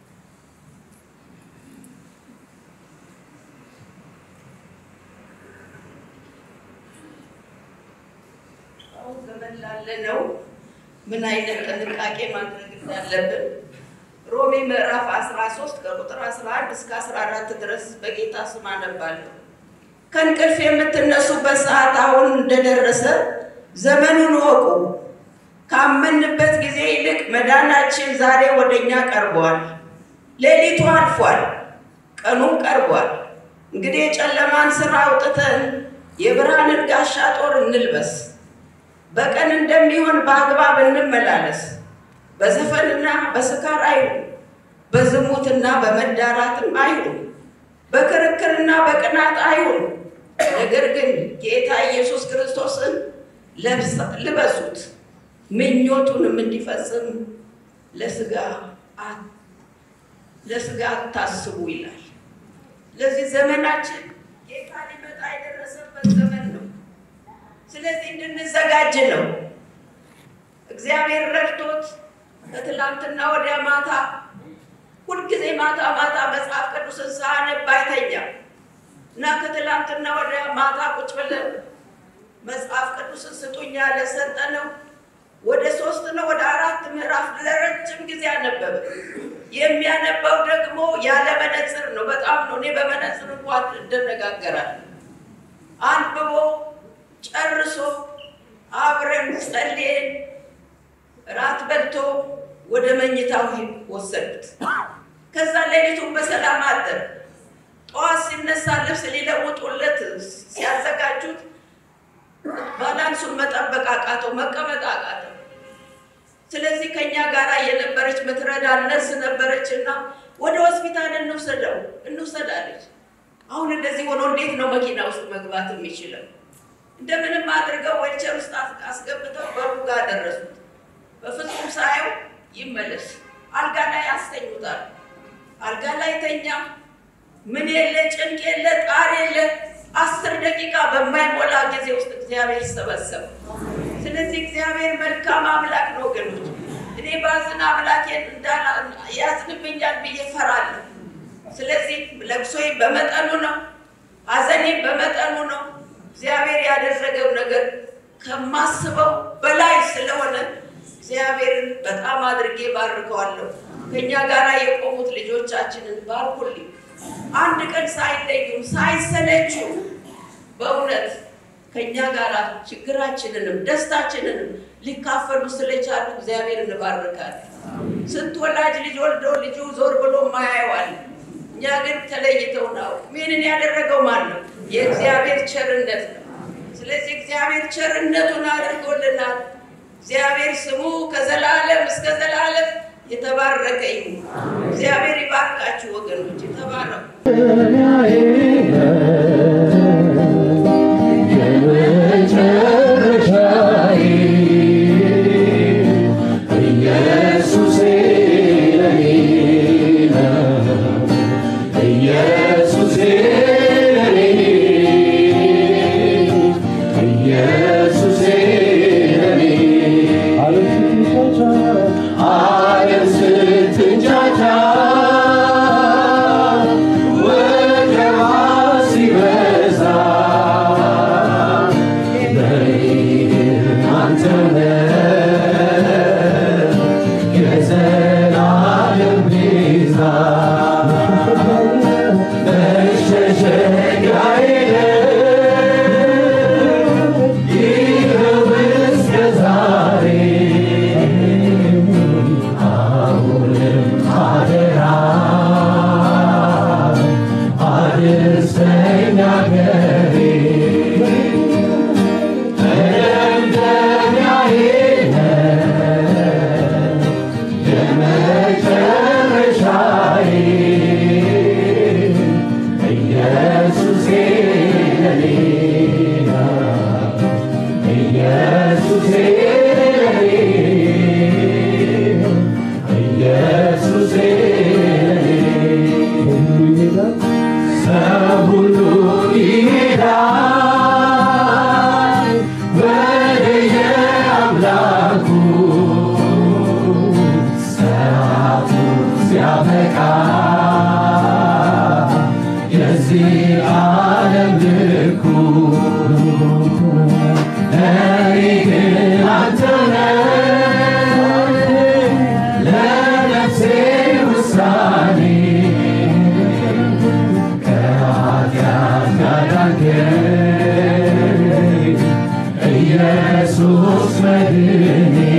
አሁን ዘመን ላለ ነው ምን አይነት ጥንቃቄ ማድረግ እንዳለብን ሮሜ ምዕራፍ 13 ከቁጥር 11 እስከ 14 ድረስ በጌታ ስም አነባለሁ። ከእንቅልፍ የምትነሱበት ሰዓት አሁን እንደደረሰ ዘመኑን እወቁ። ካመንበት ጊዜ ይልቅ መዳናችን ዛሬ ወደ እኛ ቀርቧል። ሌሊቱ አልፏል፣ ቀኑም ቀርቧል። እንግዲህ የጨለማን ስራ አውጥተን የብርሃንን ጋሻ ጦር እንልበስ። በቀን እንደሚሆን በአግባብ እንመላለስ። በዘፈንና በስካር አይሁን፣ በዝሙትና በመዳራትም አይሁን፣ በክርክርና በቅናት አይሁን። ነገር ግን ጌታ ኢየሱስ ክርስቶስን ልበሱት፣ ምኞቱንም እንዲፈጽም ለስጋ ለስጋ አታስቡ ይላል። ለዚህ ዘመናችን ጌታ ሊመጣ የደረሰበት ዘመን ነው። ስለዚህ እንድንዘጋጅ ነው። እግዚአብሔር ረድቶት ከትላንትና ወዲያ ማታ ሁልጊዜ ማታ ማታ መጽሐፍ ቅዱስን ሳነብ አይተኛም እና ከትላንትና ወዲያ ማታ ቁጭ ብለን መጽሐፍ ቅዱስን ስጡኛ ለሰጠነው ወደ ሶስት ነው ወደ አራት ምዕራፍ ለረጅም ጊዜ አነበበ። የሚያነባው ደግሞ ያለ መነጽር ነው። በጣም ነው። እኔ በመነጽር እንኳን እንደነጋገራለን። አንብቦ ጨርሶ አብረን ጸልየን ራት በልቶ ወደ መኝታው ወሰዱት። ከዛ ሌሊቱን በሰላም አደረ። ጠዋት ሲነሳ ልብስ ሊለውጡለት ሲያዘጋጁት ባላንሱን መጠበቅ አቃተው፣ መቀመጥ አቃተው። ስለዚህ ከኛ ጋር የነበረች ምትረዳ ነርስ ነበረች እና ወደ ሆስፒታል እንውሰደው እንውሰድ አለች። አሁን እንደዚህ ሆኖ እንዴት ነው መኪና ውስጥ መግባት የሚችለው? እንደምንም አድርገው ዌልቸር ውስጥ አስገብተው በሩ ጋር ደረሱት። በፍጹም ሳየው ይመለስ አልጋ ላይ አስተኙታል። አልጋ ላይ ተኛ። ምን የለ ጭንቅ የለ ጣር የለ። አስር ደቂቃ በማይሞላ ጊዜ ውስጥ እግዚአብሔር ሰበሰበ። ስለዚህ እግዚአብሔር መልካም አምላክ ነው ወገኖች። እኔ ባዝን አምላኬን ያዝንብኛል ብዬ ፈራለሁ። ስለዚህ ለቅሶዬ በመጠኑ ነው፣ ሐዘኔ በመጠኑ ነው። እግዚአብሔር ያደረገው ነገር ከማስበው በላይ ስለሆነ እግዚአብሔርን በጣም አድርጌ ባርከዋለሁ። ከእኛ ጋር የቆሙት ልጆቻችንን ባርኩልኝ። አንድ ቀን ሳይለዩም ሳይሰለችው በእውነት ከእኛ ጋር ችግራችንንም ደስታችንንም ሊካፈሉ ስለቻሉ እግዚአብሔር እንባርካለን። ስንት ወላጅ ልጅ ወልዶ ልጁ ዞር ብሎ ማያየዋል። እኛ ግን ተለይተው ነው። ይህንን ያደረገው ማን ነው? የእግዚአብሔር ቸርነት ነው። ስለዚህ እግዚአብሔር ቸርነቱን አድርጎልናል። እግዚአብሔር ስሙ ከዘላለም እስከ ዘላለም የተባረከ ይሁን። እግዚአብሔር ይባርካችሁ ወገኖች፣ የተባረኩ ኢየሱስ መድኔ